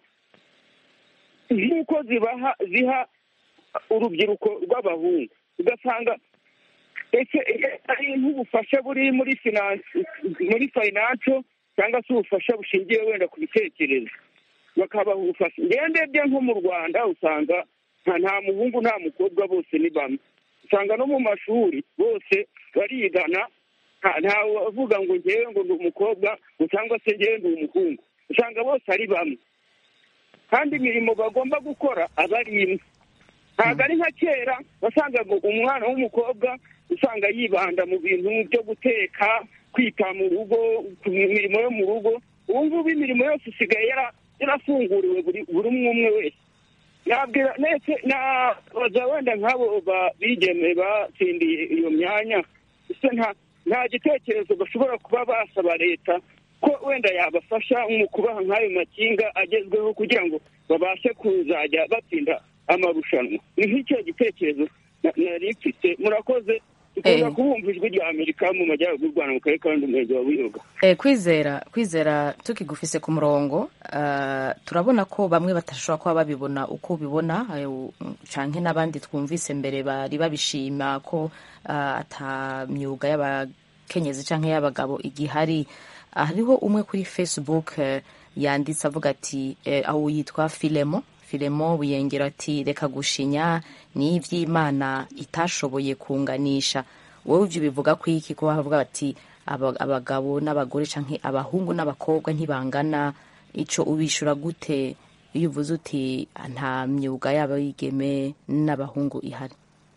nk'uko zibaha ziha urubyiruko rw'abahungu ugasanga ese ari nk'ubufasha buri muri finansi muri fayinanso cyangwa se ubufasha bushingiye wenda ku bitekerezo bakabaha ubufasha ndebye nko mu rwanda usanga nta muhungu nta mukobwa bose ni bamwe usanga no mu mashuri bose barigana ntawe uvuga ngo ngewe ngo ndi umukobwa cyangwa se ngewe ndi umuhungu usanga bose ari bamwe kandi imirimo bagomba gukora aba ari imwe ntabwo ari nka kera wasangaga umwana w'umukobwa usanga yibanda mu bintu byo guteka kwita mu rugo ku mirimo yo mu rugo ubu ngubu imirimo yose isigaye yarafunguriwe buri umwe umwe wese nabwira ndetse nabaza wenda nk'abo bigeme batsindiye iyo myanya nta gitekerezo bashobora kuba basaba leta ko wenda yabafasha mu kubaha nk'ayo makinga agezweho kugira ngo babashe kuzajya batsinda amarushanwa ni nk'icyo gitekerezo nari mfite murakoze dukunda kubumva ijwi rya amerika mu majyaruguru y'u rwanda mu karere ka umurenge wa buyoga kwizera kwizera tukigufise ku murongo turabona ko bamwe batashobora kuba babibona uko ubibona canke n'abandi twumvise mbere bari babishima ko ata myuga y'abakenyezi canke y'abagabo igihari hariho umwe kuri facebook yanditse avuga ati aho yitwa filemo filemo buyengera ati reka gushinya ni iby'imana itashoboye kunganisha wowe ibyo bivuga ku iki kuba bavuga bati abagabo n'abagore cyangwa abahungu n'abakobwa ntibangana icyo ubishura gute iyo uvuze uti nta myuga yaba yigeme n'abahungu ihari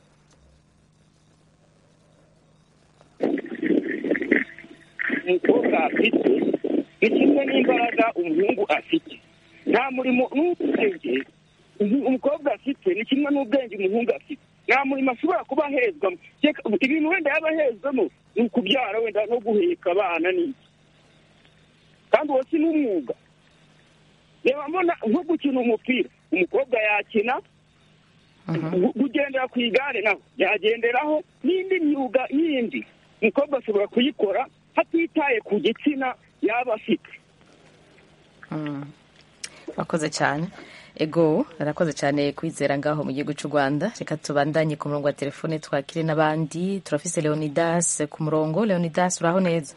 umukobwa afite ni kimwe n'imbaraga umuhungu afite nta murimo n'ubwenge umukobwa afite ni kimwe n'ubwenge umuhungu afite nta murimo ashobora kuba ahezwamo ibintu wenda yaba ahezwamo ni ukubyara wenda no guheka abana n'iki kandi uwo si n'umwuga reba mbona nko gukina umupira umukobwa yakina kugendera ku igare naho yagenderaho n'indi myuga yindi umukobwa ashobora kuyikora hatitaye ku gitsina yaba afite wakoze cyane ego arakoze cyane kwizera ngaho mu gihugu cy'u rwanda reka tubandanye ku murongo wa telefone twakire n'abandi turafise leonidas ku murongo leonidas uraho neza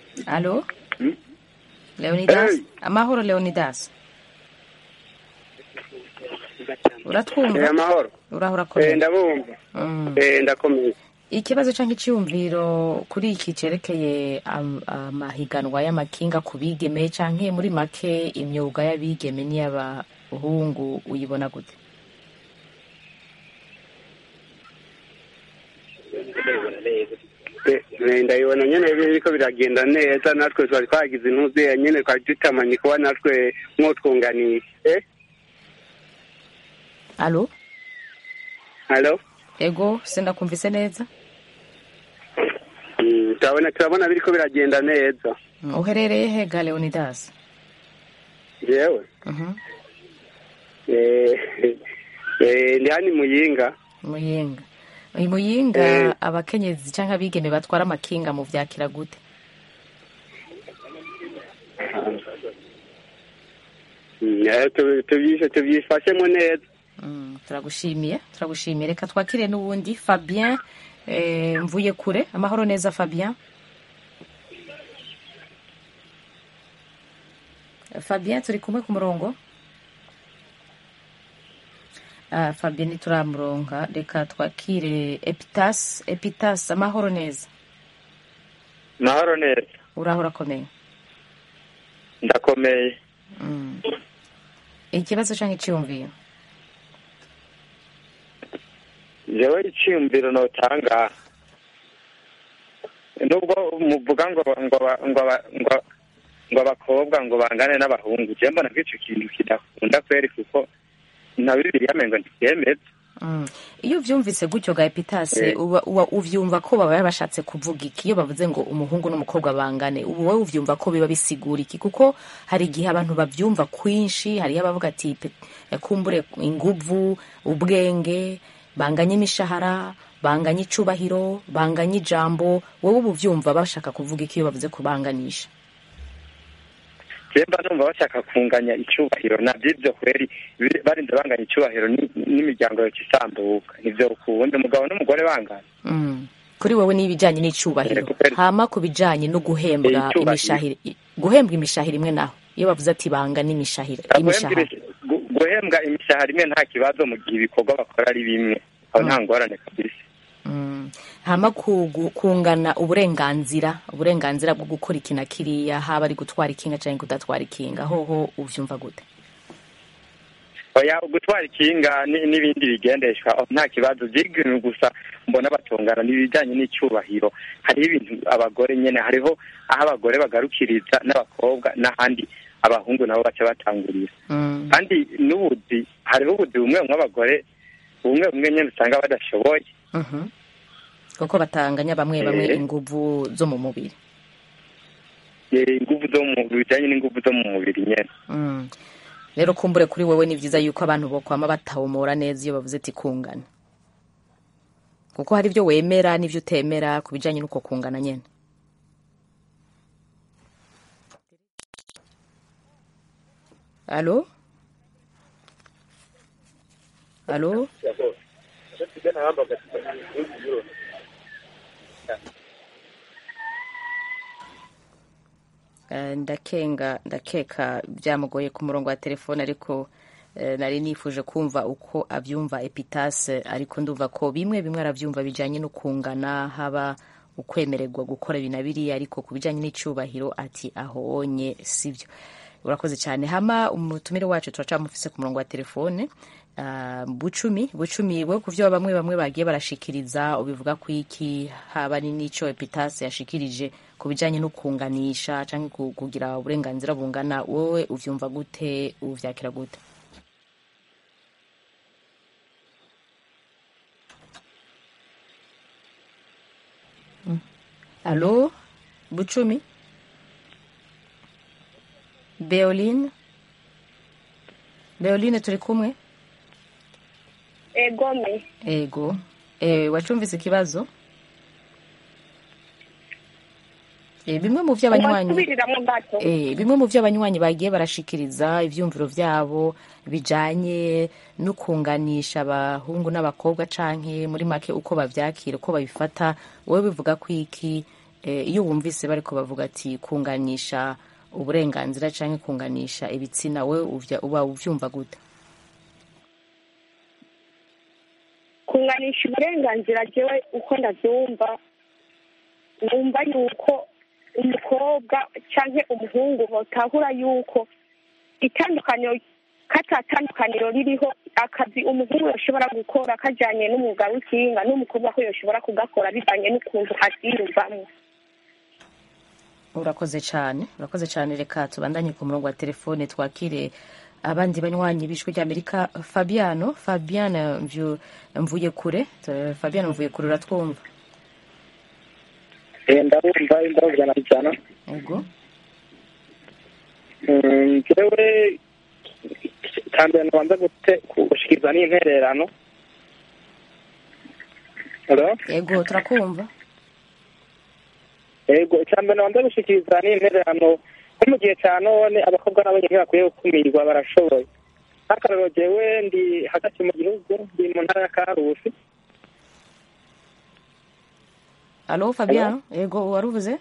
alo leonidas amahoro leonidas uratwumva Eh, amahoro uraho Eh, urakomeye ndabumva Mm. Eh, ndakomeye ikibazo cyangwa icyiyumviro kuri iki cyerekeye am- amahiganwa y'amakinga ku bigeme cyangwa muri make imyuga y'abigeme n'iy'abahungu uyibona gute Eh, eh, ndabibona nyene biriko biragenda neza natwe twari twagize intuze nyene twari dutamanye kuba natwe mwotwunganisha eh alo halo ego sindakumvise neza Mm, turabona turabona biriko biragenda neza Mm, uherereye he ga leonidas jewe Mhm. eh, eh, ndi hani muyinga muyinga uyu muyinga abakenyezi cyangwa abigeme batwara amakinga mu vyakira gute Mm, eh, tubi- tubyishe tubyifashemo neza Mm, turagushimiye turagushimiye reka twakire n'uwundi fabien eh, mvuye kure amahoro neza fabien fabien turi kumwe ku murongo ah, fabien ntituramuronka reka twakire epitas epitas amahoro neza mahoro neza uraho urakomeye ndakomeye Mm. ikibazo cyangwa icyiyumviro jewe iciyumviro notanga nubwo muvuga ngo ngo aba- ngo aba- ngo ngo abakobwa ngo bangane n'abahungu je mbona ko ico kintu kidakunda kweri kuko na bibiri yamengo ntibyemeza Mm. iyo uvyumvise gutyo ga epitase Eh. uba, uba uvyumva ko baba bashatse kuvuga iki iyo bavuze ngo umuhungu n'umukobwa bangane ubu wowe uvyumva ko biba bisigura iki kuko hari igihe abantu bavyumva kwinshi hariyo abavuga ati pe- kumbure inguvu ubwenge banganye imishahara banganye icubahiro banganye ijambo wowe ubu uvyumva bashaka kuvuga iki iyo bavuze kubanganisha je mba numva bashaka kunganya icubahiro navyo ivyo kweri biri- barinze banganya icubahiro ni- n'imiryango yoca isambuka nivyo ukunda umugabo n'umugore bangana Mm. kuri wowe n'ibijanye n'icubahiro hama ku bijanye no guhembwa Eh, icubahiro. imishahiro guhembwa imishahiro imwe naho iyo bavuze ati banga n'imishahiro imishahara Gu- guhembwa imishahara imwe nta kibazo mu gihe ibikorwa bakora ari bimwe aho nta ngorane kabisa Mm. hama ku- gu- kungana uburenganzira uburenganzira bwo gukora iki na kiriya haba ari gutwara ikinga canke kudatwara ikinga hoho uvyumva gute oya gutwara ikinga ni- n'ibindi bigendeshwa aho nta kibazo vy'ibintu gusa mbona batungana n'ibijanye n'icubahiro hariho ibintu abagore nyene hariho aho abagore bagarukiriza n'abakobwa n'ahandi abahungu nabo baca batangurira Mm. kandi n'ubuzi hariho ubuzi bumwe bumwe abagore bumwe bumwe nyene usanga badashoboye Mhm. kuko batanganya bamwe bamwe Eh. inguvu zo mu mubiri Eh, inguvu zo mu bijanye n'inguvu zo mu mubiri nyene Mm. rero kumbure kuri wewe ni vyiza yuko abantu bokwama batawumura neza iyo bavuze ati kungana kuko hari ibyo wemera n'ivyo utemera ku bijanye n'uko kungana nyene alo alo Eh, ndakenga ndakeka byamugoye ku murongo wa telefone ariko eh, nari nifuje kumva uko abyumva epitase ariko ndumva ko bimwe bimwe arabyumva bijyanye no kungana haba ukwemererwa gukora ibi na biriya ariko ku bijyanye n'icyubahiro ati ahonye sibyo urakoze cyane hama umutumire wacu turacamufise ku murongo wa telefone Ah, bucumi bucumi we ku byo bamwe bamwe bagiye barashikiriza ubivuga ku iki haba ni n'ico epitase yashikirije ku bijanye no kunganisha canke ku- kugira uburenganzira bungana wowe uvyumva gute uvyakira gute Mm. alo bucumi beoline beoline turi kumwe egome ego e, wacumvise ikibazo e, bimwe mu vyo abanywanyi wasubiriramo gato e, bimwe mu vyo abanywanyi bagiye barashikiriza ivyumviro vyabo bijanye no kunganisha abahungu n'abakobwa canke muri make uko bavyakira uko babifata wowe bivuga ko iki e, iyo wumvise bariko bavuga ati kunganisha uburenganzira canke kunganisha ibitsina wowe uvya- uba uvyumva gute kunganisha uburenganzira jewe uko ndabyumva numva yuko umukobwa cyangwa umuhungu botahura yuko itandukaniro katatandukaniro ririho akazi umuhungu yashobora gukora kajyanye n'umwuga w'ikinga n'umukobwa ko yashobora kugakora bivanye n'ukuntu abyiyumvamo urakoze cyane urakoze cyane reka tubandanye ku murongo wa telefone twakire abandi banywanyi b'ijwi ry'amerika fabiano fabiano Mvyu- mvuye kure Tu- fabiano mvuye kure uratwumva ndabumva ndabumva ijana ubwo njyewe cyambere nabanza gute- gushikiriza n'intererano Hello? yego turakumva yego icyambere nabanza gushikiriza n'intererano nko mu gihe cya none abakobwa nabo nyine bakwiye gukumirwa barashoboye nk'akarorero jewe ndi hagati mu gihugu ndi mu ntara ya karusi alo fabiano yego waruvuze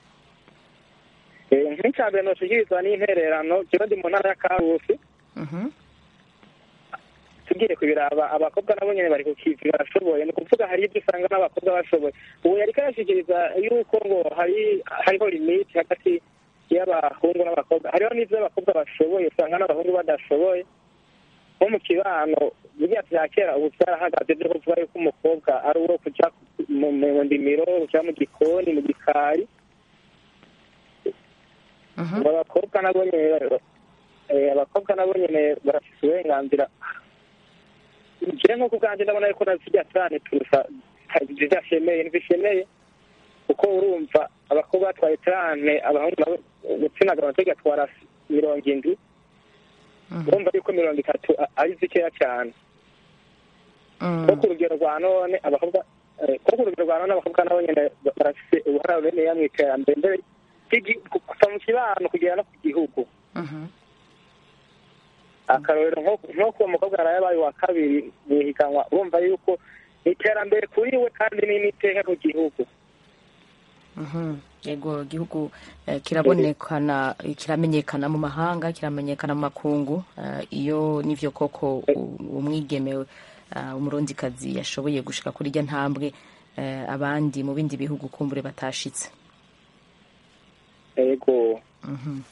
Eh, nk'icyambere noshikiriza n'intererano jewe ndi mu ntara ya karusi Mhm. tugiye kubiraba abakobwa nabo nyine bari ku kivi barashoboye ni ukuvuga hari ibyo usanga n'abakobwa bashoboye ubu yari karashikiriza yuko ngo hari hariho limiti hagati y'abahungu n'abakobwa hariho n'ibyo abakobwa bashoboye usanga n'abahungu badashoboye nko mu kibano buriya bya kera ubu byarahagaze byo kuvuga yuko umukobwa ari uwo kujya mu mu ndimiro kujya mu gikoni mu gikari ngo abakobwa nabo nyine eh, abakobwa nabo nyine barafite uburenganzira njyewe nk'uko ubwanjye ndabona yuko nazijya cyane turusha zidashemeye ntizishemeye kuko urumva abakobwa batwaye cyane abahungu nabo gitsina gabo nacyo gatwara mirongo indwi urumva yuko mirongo itatu a- ari zikeya cyane ko ku rugero rwa none abakobwa eh, ko ku rugero rwa none abakobwa nabo nyine ba- barafite uruhare runini mu iterambere mbere ry'igi- ku- kuva mu kibano kugera no ku gihugu akarorero nko- nko kuwo mukobwa yaraye abaye uwa kabiri mu ihiganwa urumva yuko ni iterambere kuri we kandi ni n'iteka ku gihugu Mhm. yego igihugu eh, kirabonekana kiramenyekana mu mahanga kiramenyekana mu makungu eh, iyo nivyo koko u- umwigeme uh, umurundikazi yashoboye gushika kuri irya ntambwe eh, abandi mu bindi bihugu kumbure batashitse yego Mhm.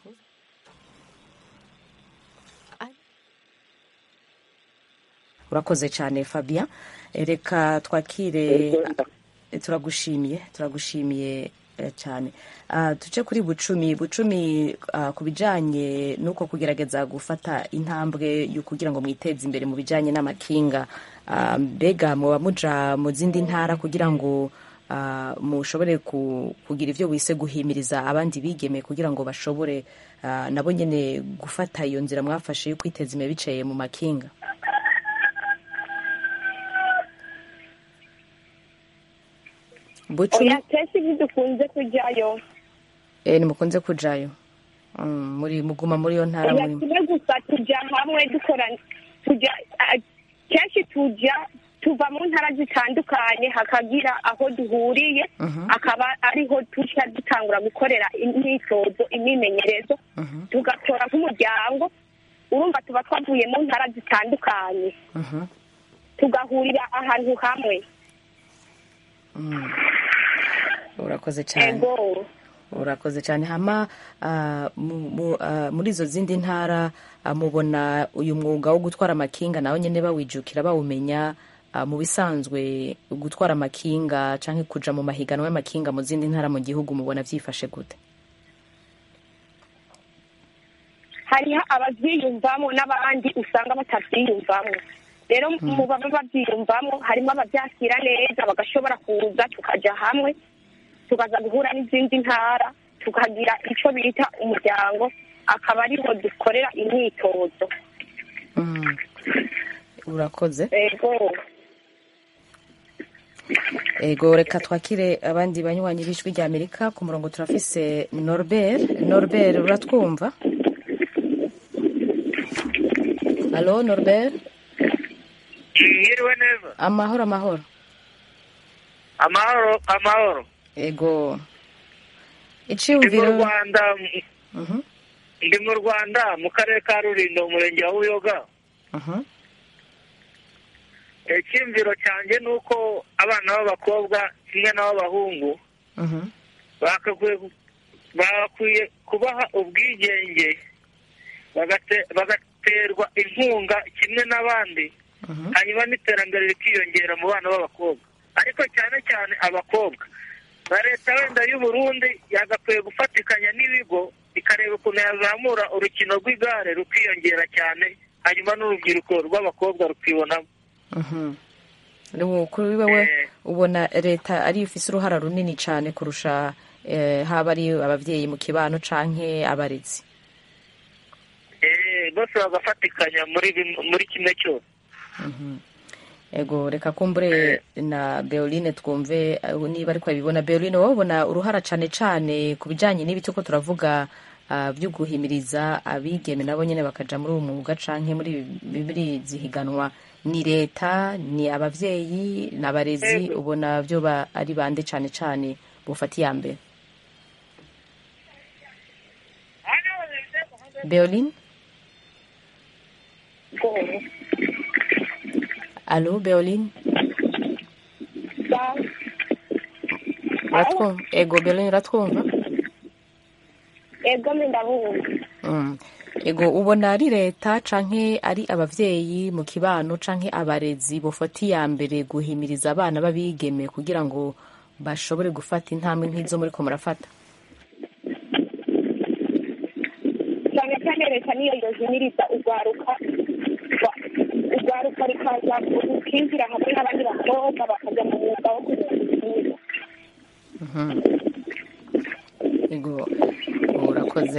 urakoze cyane fabien Eh, reka twakire Eh, turagushimiye turagushimiye eh, cyane Ah, tuce kuri bucumi bucumi ah, ku bijanye n'uko kugerageza gufata intambwe yo kugira ngo mwiteze imbere mu bijanye n'amakinga Ah, mbega muba muja mu zindi ntara kugira ngo ah, mushobore ku- kugira ivyo wise guhimiriza abandi bigeme kugira ngo bashobore ah, nabo nyene gufata iyo nzira mwafashe yo kwiteza imbere biciye mu makinga bucumi oya kenshi ntidukunze kujyayo eh, nimukunze kujayo Mm, muri muguma muri iyo ntara oya muri kimwe gusa tujya hamwe dukora tujya ah, kenshi tujya tuva mu ntara zitandukanye hakagira aho duhuriye akaba ariho tujya dutangura gukorera imyitozo imyimenyerezo tugatora nk'umuryango urumva tuba twavuye mu ntara zitandukanye Mhm. tugahurira ahantu hamwe Mm. urakoze cyane ego urakoze cyane hama ah, mu- mu- ah, muri izo zindi ntara ah, mubona uyu mwuga wo gutwara amakinga nawe nyine bawijukira bawumenya ah, mu bisanzwe gutwara amakinga cyangwa kuja mu mahiganwa y'amakinga mu zindi ntara mu gihugu mubona byifashe gute hariho ababyiyumvamo n'abandi usanga batabyiyumvamo rero mu baba babyiyumvamo harimo ababyakira neza bagashobora kuza tukajya hamwe tukaza guhura n'izindi ntara tukagira icyo bita umuryango akaba ariho dukorera imyitozo Mm. urakoze ego ego reka twakire abandi banywanyi b'ijwi rya amerika ku murongo turafise norbert norbert uratwumva halo norbert Mwiriwe neza amahoro amahoro amahoro amahoro ego ndi mu iciyumviro rwanda Mhm, ndi mu rwanda mu karere ka rulindo umurenge wa buyoga mhm. icyiyumviro cyanjye ni uko abana b'abakobwa kimwe n'ab'abahungu bakakwiye bakwiye kubaha ubwigenge bagate- bagaterwa inkunga kimwe n'abandi hanyuma n'iterambere rikiyongera mu bana b'abakobwa ariko cyane cyane abakobwa na leta wenda y'u Burundi yagakwiye gufatikanya n'ibigo ikareba ukuntu yazamura urukino rw'igare rukiyongera cyane hanyuma n'urubyiruko rw'abakobwa rukibonamo Ubu kuri wewe ubona leta ariyo ifise uruhara runini cyane kurusha eh, haba ari abavyeyi mu kibano canke abarezi Eh, bose bagafatikanya muri bim- muri kimwe cyose ego reka kumbure na Beoline twumve eh, niba ariko abibona Beoline wowe ubona uruhara cane cane ku bijanye n'ibi turiko turavuga ah, vyo guhimiriza abigeme nabo nyene bakaja muri uwo mwuga canke muri muri zihiganwa ni leta ni abavyeyi ni abarezi ubona vyo ba- ari bande cane cane bufata iya mbere Beoline Allô, Beoline Uratwumva? Ego, Beoline uratwumva? ego mbe ndabumva Mm. Ego, ubona ari leta canke ari abavyeyi mu kibano canke abarezi bofata iya mbere guhimiriza abana b'abigeme kugira ngo bashobore gufata intambwe nk'izo muriko murafata? cyane cyane leta niyo yozimiriza urwaruka rwa- urwaruka rukaza rukinjira hamwe n'abandi bakobwa bakajya mu mwuga wo kuzinga Mhm. Ego, urakoze.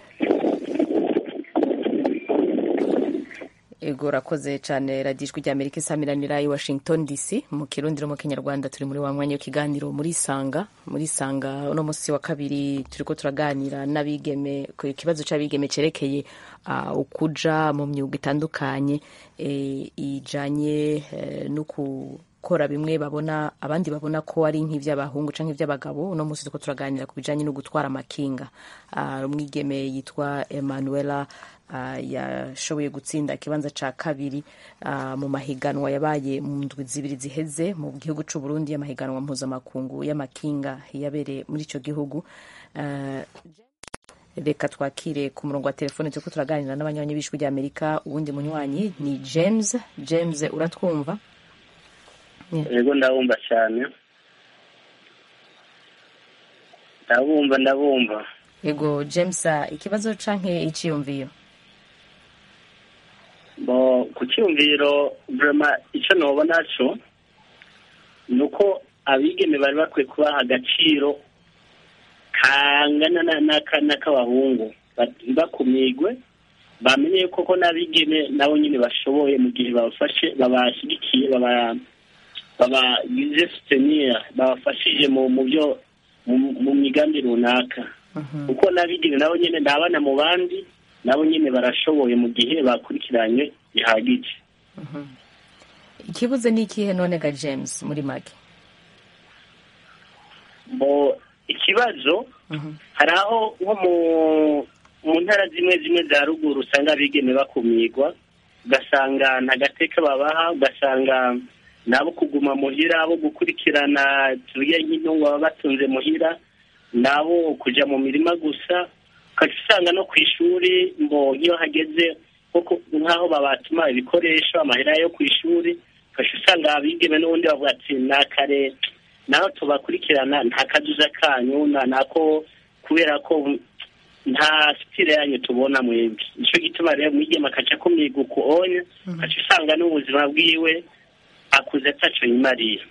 Ego urakoze cyane radiyo ijwi rya Amerika isamiranira i Washington DC mu kirundi no mu kinyarwanda turi muri wa mwanya w'ikiganiro muri Sanga muri Sanga uno munsi wa kabiri turiko turaganira n'abigeme ku kibazo c'abigeme cerekeye uh, ukuja mu myuga itandukanye eh, ijanye eh, no gukora bimwe babona abandi babona ko ari nk'ivy'abahungu canke ivy'abagabo uno munsi turiko turaganira ku bijanye no gutwara amakinga uh, umwigeme yitwa Emanuela uh, yashoboye gutsinda ikibanza ca kabiri uh, mu mahiganwa yabaye mu ndwi zibiri ziheze mu gihugu c'u Burundi y'amahiganwa mpuzamakungu y'amakinga yabereye muri ico gihugu uh, reka twakire ku murongo wa telefone turiko turaganira n'abanywanyi b'ijwi rya Amerika uwundi munywanyi ni James James uratwumva yego ndabumva cyane ndabumva ndabumva yego James uh, ikibazo canke iciyumviyo bo ku cyumviro vrema icyo nobona cyo ni uko abigeme bari bakwiye kubaha agaciro kangana na- n'aka- n'ak'abahungu bakumigwe bamenye koko n'abigeme nabo nyine bashoboye mu gihe babafashe babashyigikiye baba babagize sutenir babafashije mu mu byo mu- mu migambi runaka kuko n'abigeme nabo nyine ni abana mu bandi nabo nyine barashoboye mu gihe bakurikiranye bihagije ikibuze ni ikihe none ga James muri make Bo, ikibazo hari aho nko mu mu ntara zimwe zimwe za ruguru usanga abigeme bakumirwa ugasanga nta gateka babaha ugasanga nabo kuguma muhira abo gukurikirana tuye nk'intungo baba batunze muhira nabo kuja mu mirima gusa ukaca usanga no ku ishuri mbo iyo hageze nko nk'aho babatuma ibikoresho amahera yo ku ishuri ukaca usanga abigeme n'ubundi bavuga ati nakare naho tubakurikirana nta kazuza kanyu na nako kubera ko nta sitire yanyu tubona mwebwe nicyo gituma rero mwigema akaca kumiga uku onya ukaca usanga n'ubuzima bwiwe akuze ataco yimariye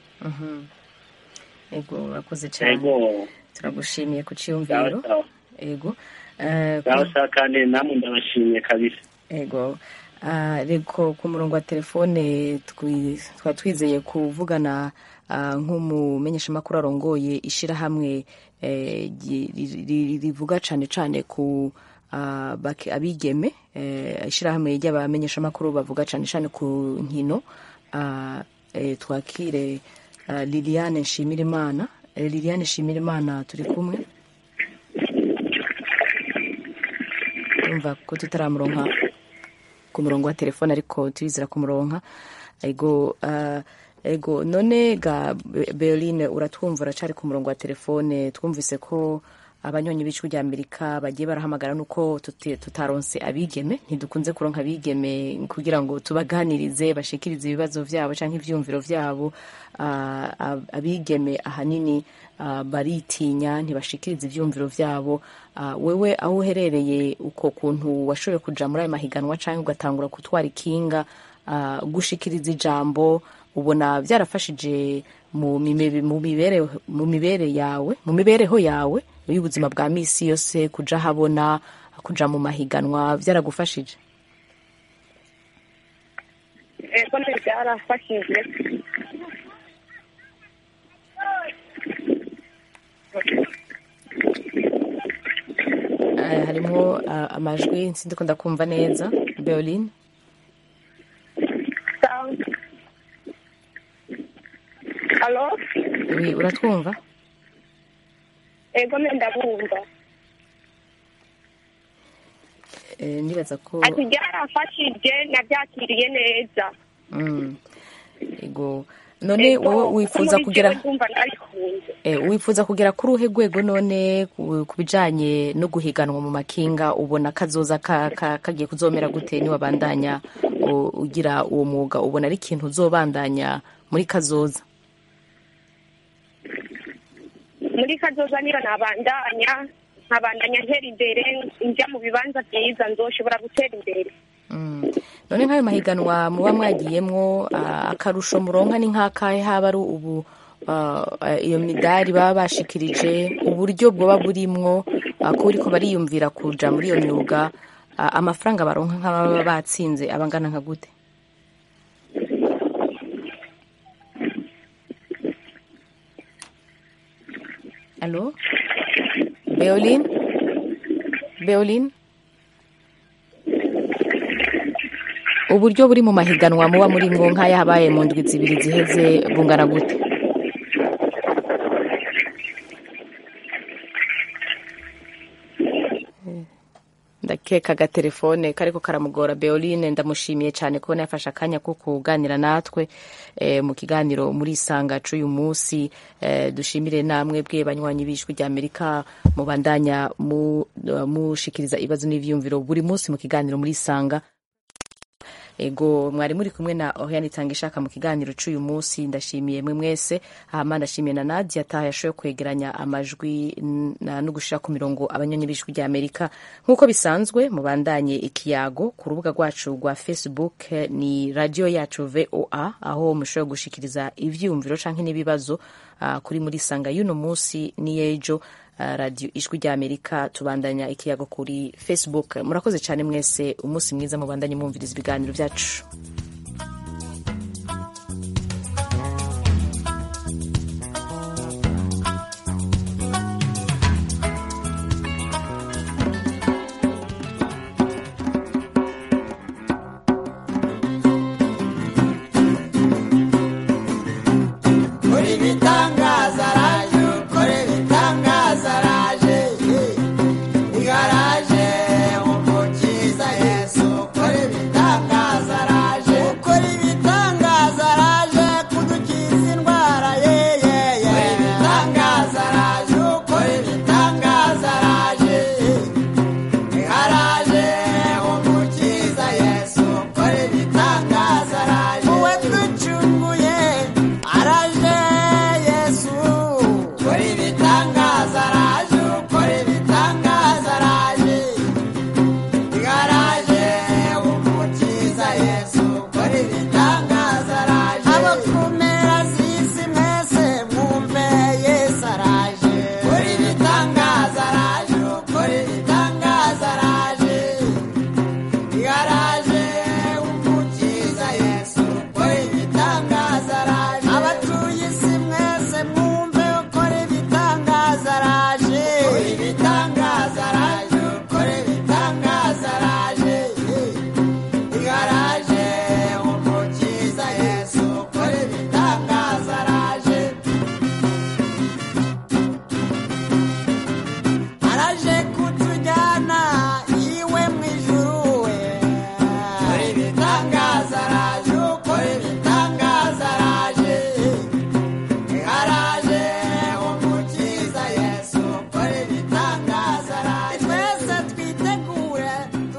ego urakoze cyane ego turagushimiye ku ciyumviro ego Eh, ku- sawa sawa kandi namwe ndabashimiye kabisa ego Ah, reko ku murongo wa telefone twi- twaba twizeye kuvugana ah, nk'umumenyeshamakuru arongoye ishirahamwe eh, ri- ri- ri- rivuga cane cane ku ah, bake- abigeme eh, ishirahamwe ry'abamenyeshamakuru bavuga cane cane ku nkino Ah, eh, twakire ah, Liliane Nshimirimana Eh, Liliane Nshimirimana turi kumwe urumva ko tutaramuronka ku murongo wa telefone ariko turizera kumuronka ego ah, ego none ga Be- beoline uratwumva uracari ku murongo wa telefone twumvise ko abanyonyi b'ijwi rya amerika bagiye barahamagara nuko tuti- tutaronse abigeme ntidukunze kuronka abigeme kugira ngo tubaganirize bashikirize ibibazo vyabo canke ivyumviro vyabo Ah, ab- abigeme ahanini ah, baritinya ntibashikiriza ivyumviro vyabo Ah, wewe aho uherereye uko kuntu washoboye kuja muri ayo mahiganwa canke ugatangura gutwara ikinga ah, gushikiriza ijambo ubona byarafashije mu mime- mu mibereho mu mibere yawe mu mibereho yawe y'ubuzima bwa misi yose kuja habona kuja mu mahiganwa byaragufashije ego nti byarafashije Eh, harimwo ah, amajwi sindikunda kumva neza beoline alo oui, uratwumva ego nti ndabumva Eh, ndibaza ko ati byarafashije nabyakiriye neza Mm. ego none Ego, wowe kuko wifuza muri kugera jewe ndumva nabikunze Eh, wifuza kugera kuri uruhe rwego none ku ku bijanye no guhiganwa mu makinga ubona kazoza ka- ka- kagiye kuzomera gute niwabandanya u- ugira uwo mwuga ubona ari ikintu uzobandanya muri kazoza muri kazoza niyo nabandanya nkabandanya ntera imbere njya mu bibanza byiza nzoshobora gutera imbere Mm. none nk'ayo mahiganwa muba mwagiyemwo ah, akarusho muronka ni nk'akahe haba ari ubu ah, ah, iyo midari baba bashikirije uburyo bwoba burimwo ah, ko buriko bariyumvira kuja muri iyo myuga ah, amafaranga baronka nk'ababa batsinze abangana nka gute Allô Beoline Beoline uburyo buri mu mahiganwa muba muri mwo nk'aya habaye mu ndwi zibiri ziheze bungana gute ndakeka agatelefone kariko karamugora beoline ndamushimiye cyane kubona yafashe akanya ko kuganira natwe eh, mu kiganiro muri isanga c'uyu munsi eh, dushimire namwe bwe banywanyi b'ijwi rya amerika mubandanya mu- mushikiriza ibibazo n'ivyiyumviro buri munsi mu kiganiro muri isanga ego mwari muri kumwe na Oriane Tangishaka mu kiganiro c'uyu munsi ndashimiye mwe mwese hama ndashimiye na Nadia ta yashoboye kwegeranya amajwi n- na no gushira ku mirongo abanyonyi b'ijwi rya Amerika nk'uko bisanzwe mubandanye ikiyago ku rubuga rwacu rwa Facebook eh, ni radio yacu VOA aho mushobora gushikiriza ivyumviro canke n'ibibazo ah, kuri muri sanga y'uno munsi n'yejo ah, radio ijwi rya Amerika tubandanya ikiyago kuri Facebook murakoze cyane mwese umunsi mwiza mubandanye mwumviriza ibiganiro byacu Kora ibitangaza raje ukore ibitangaza raje igaraje umukiza yesu ukore ibitangaza raje ukore ibitangaza raje kudukiza indwara ye ye ye ibitangaza raje ukore ibitangaza raje igaraje umukiza yesu ukore ibitangaza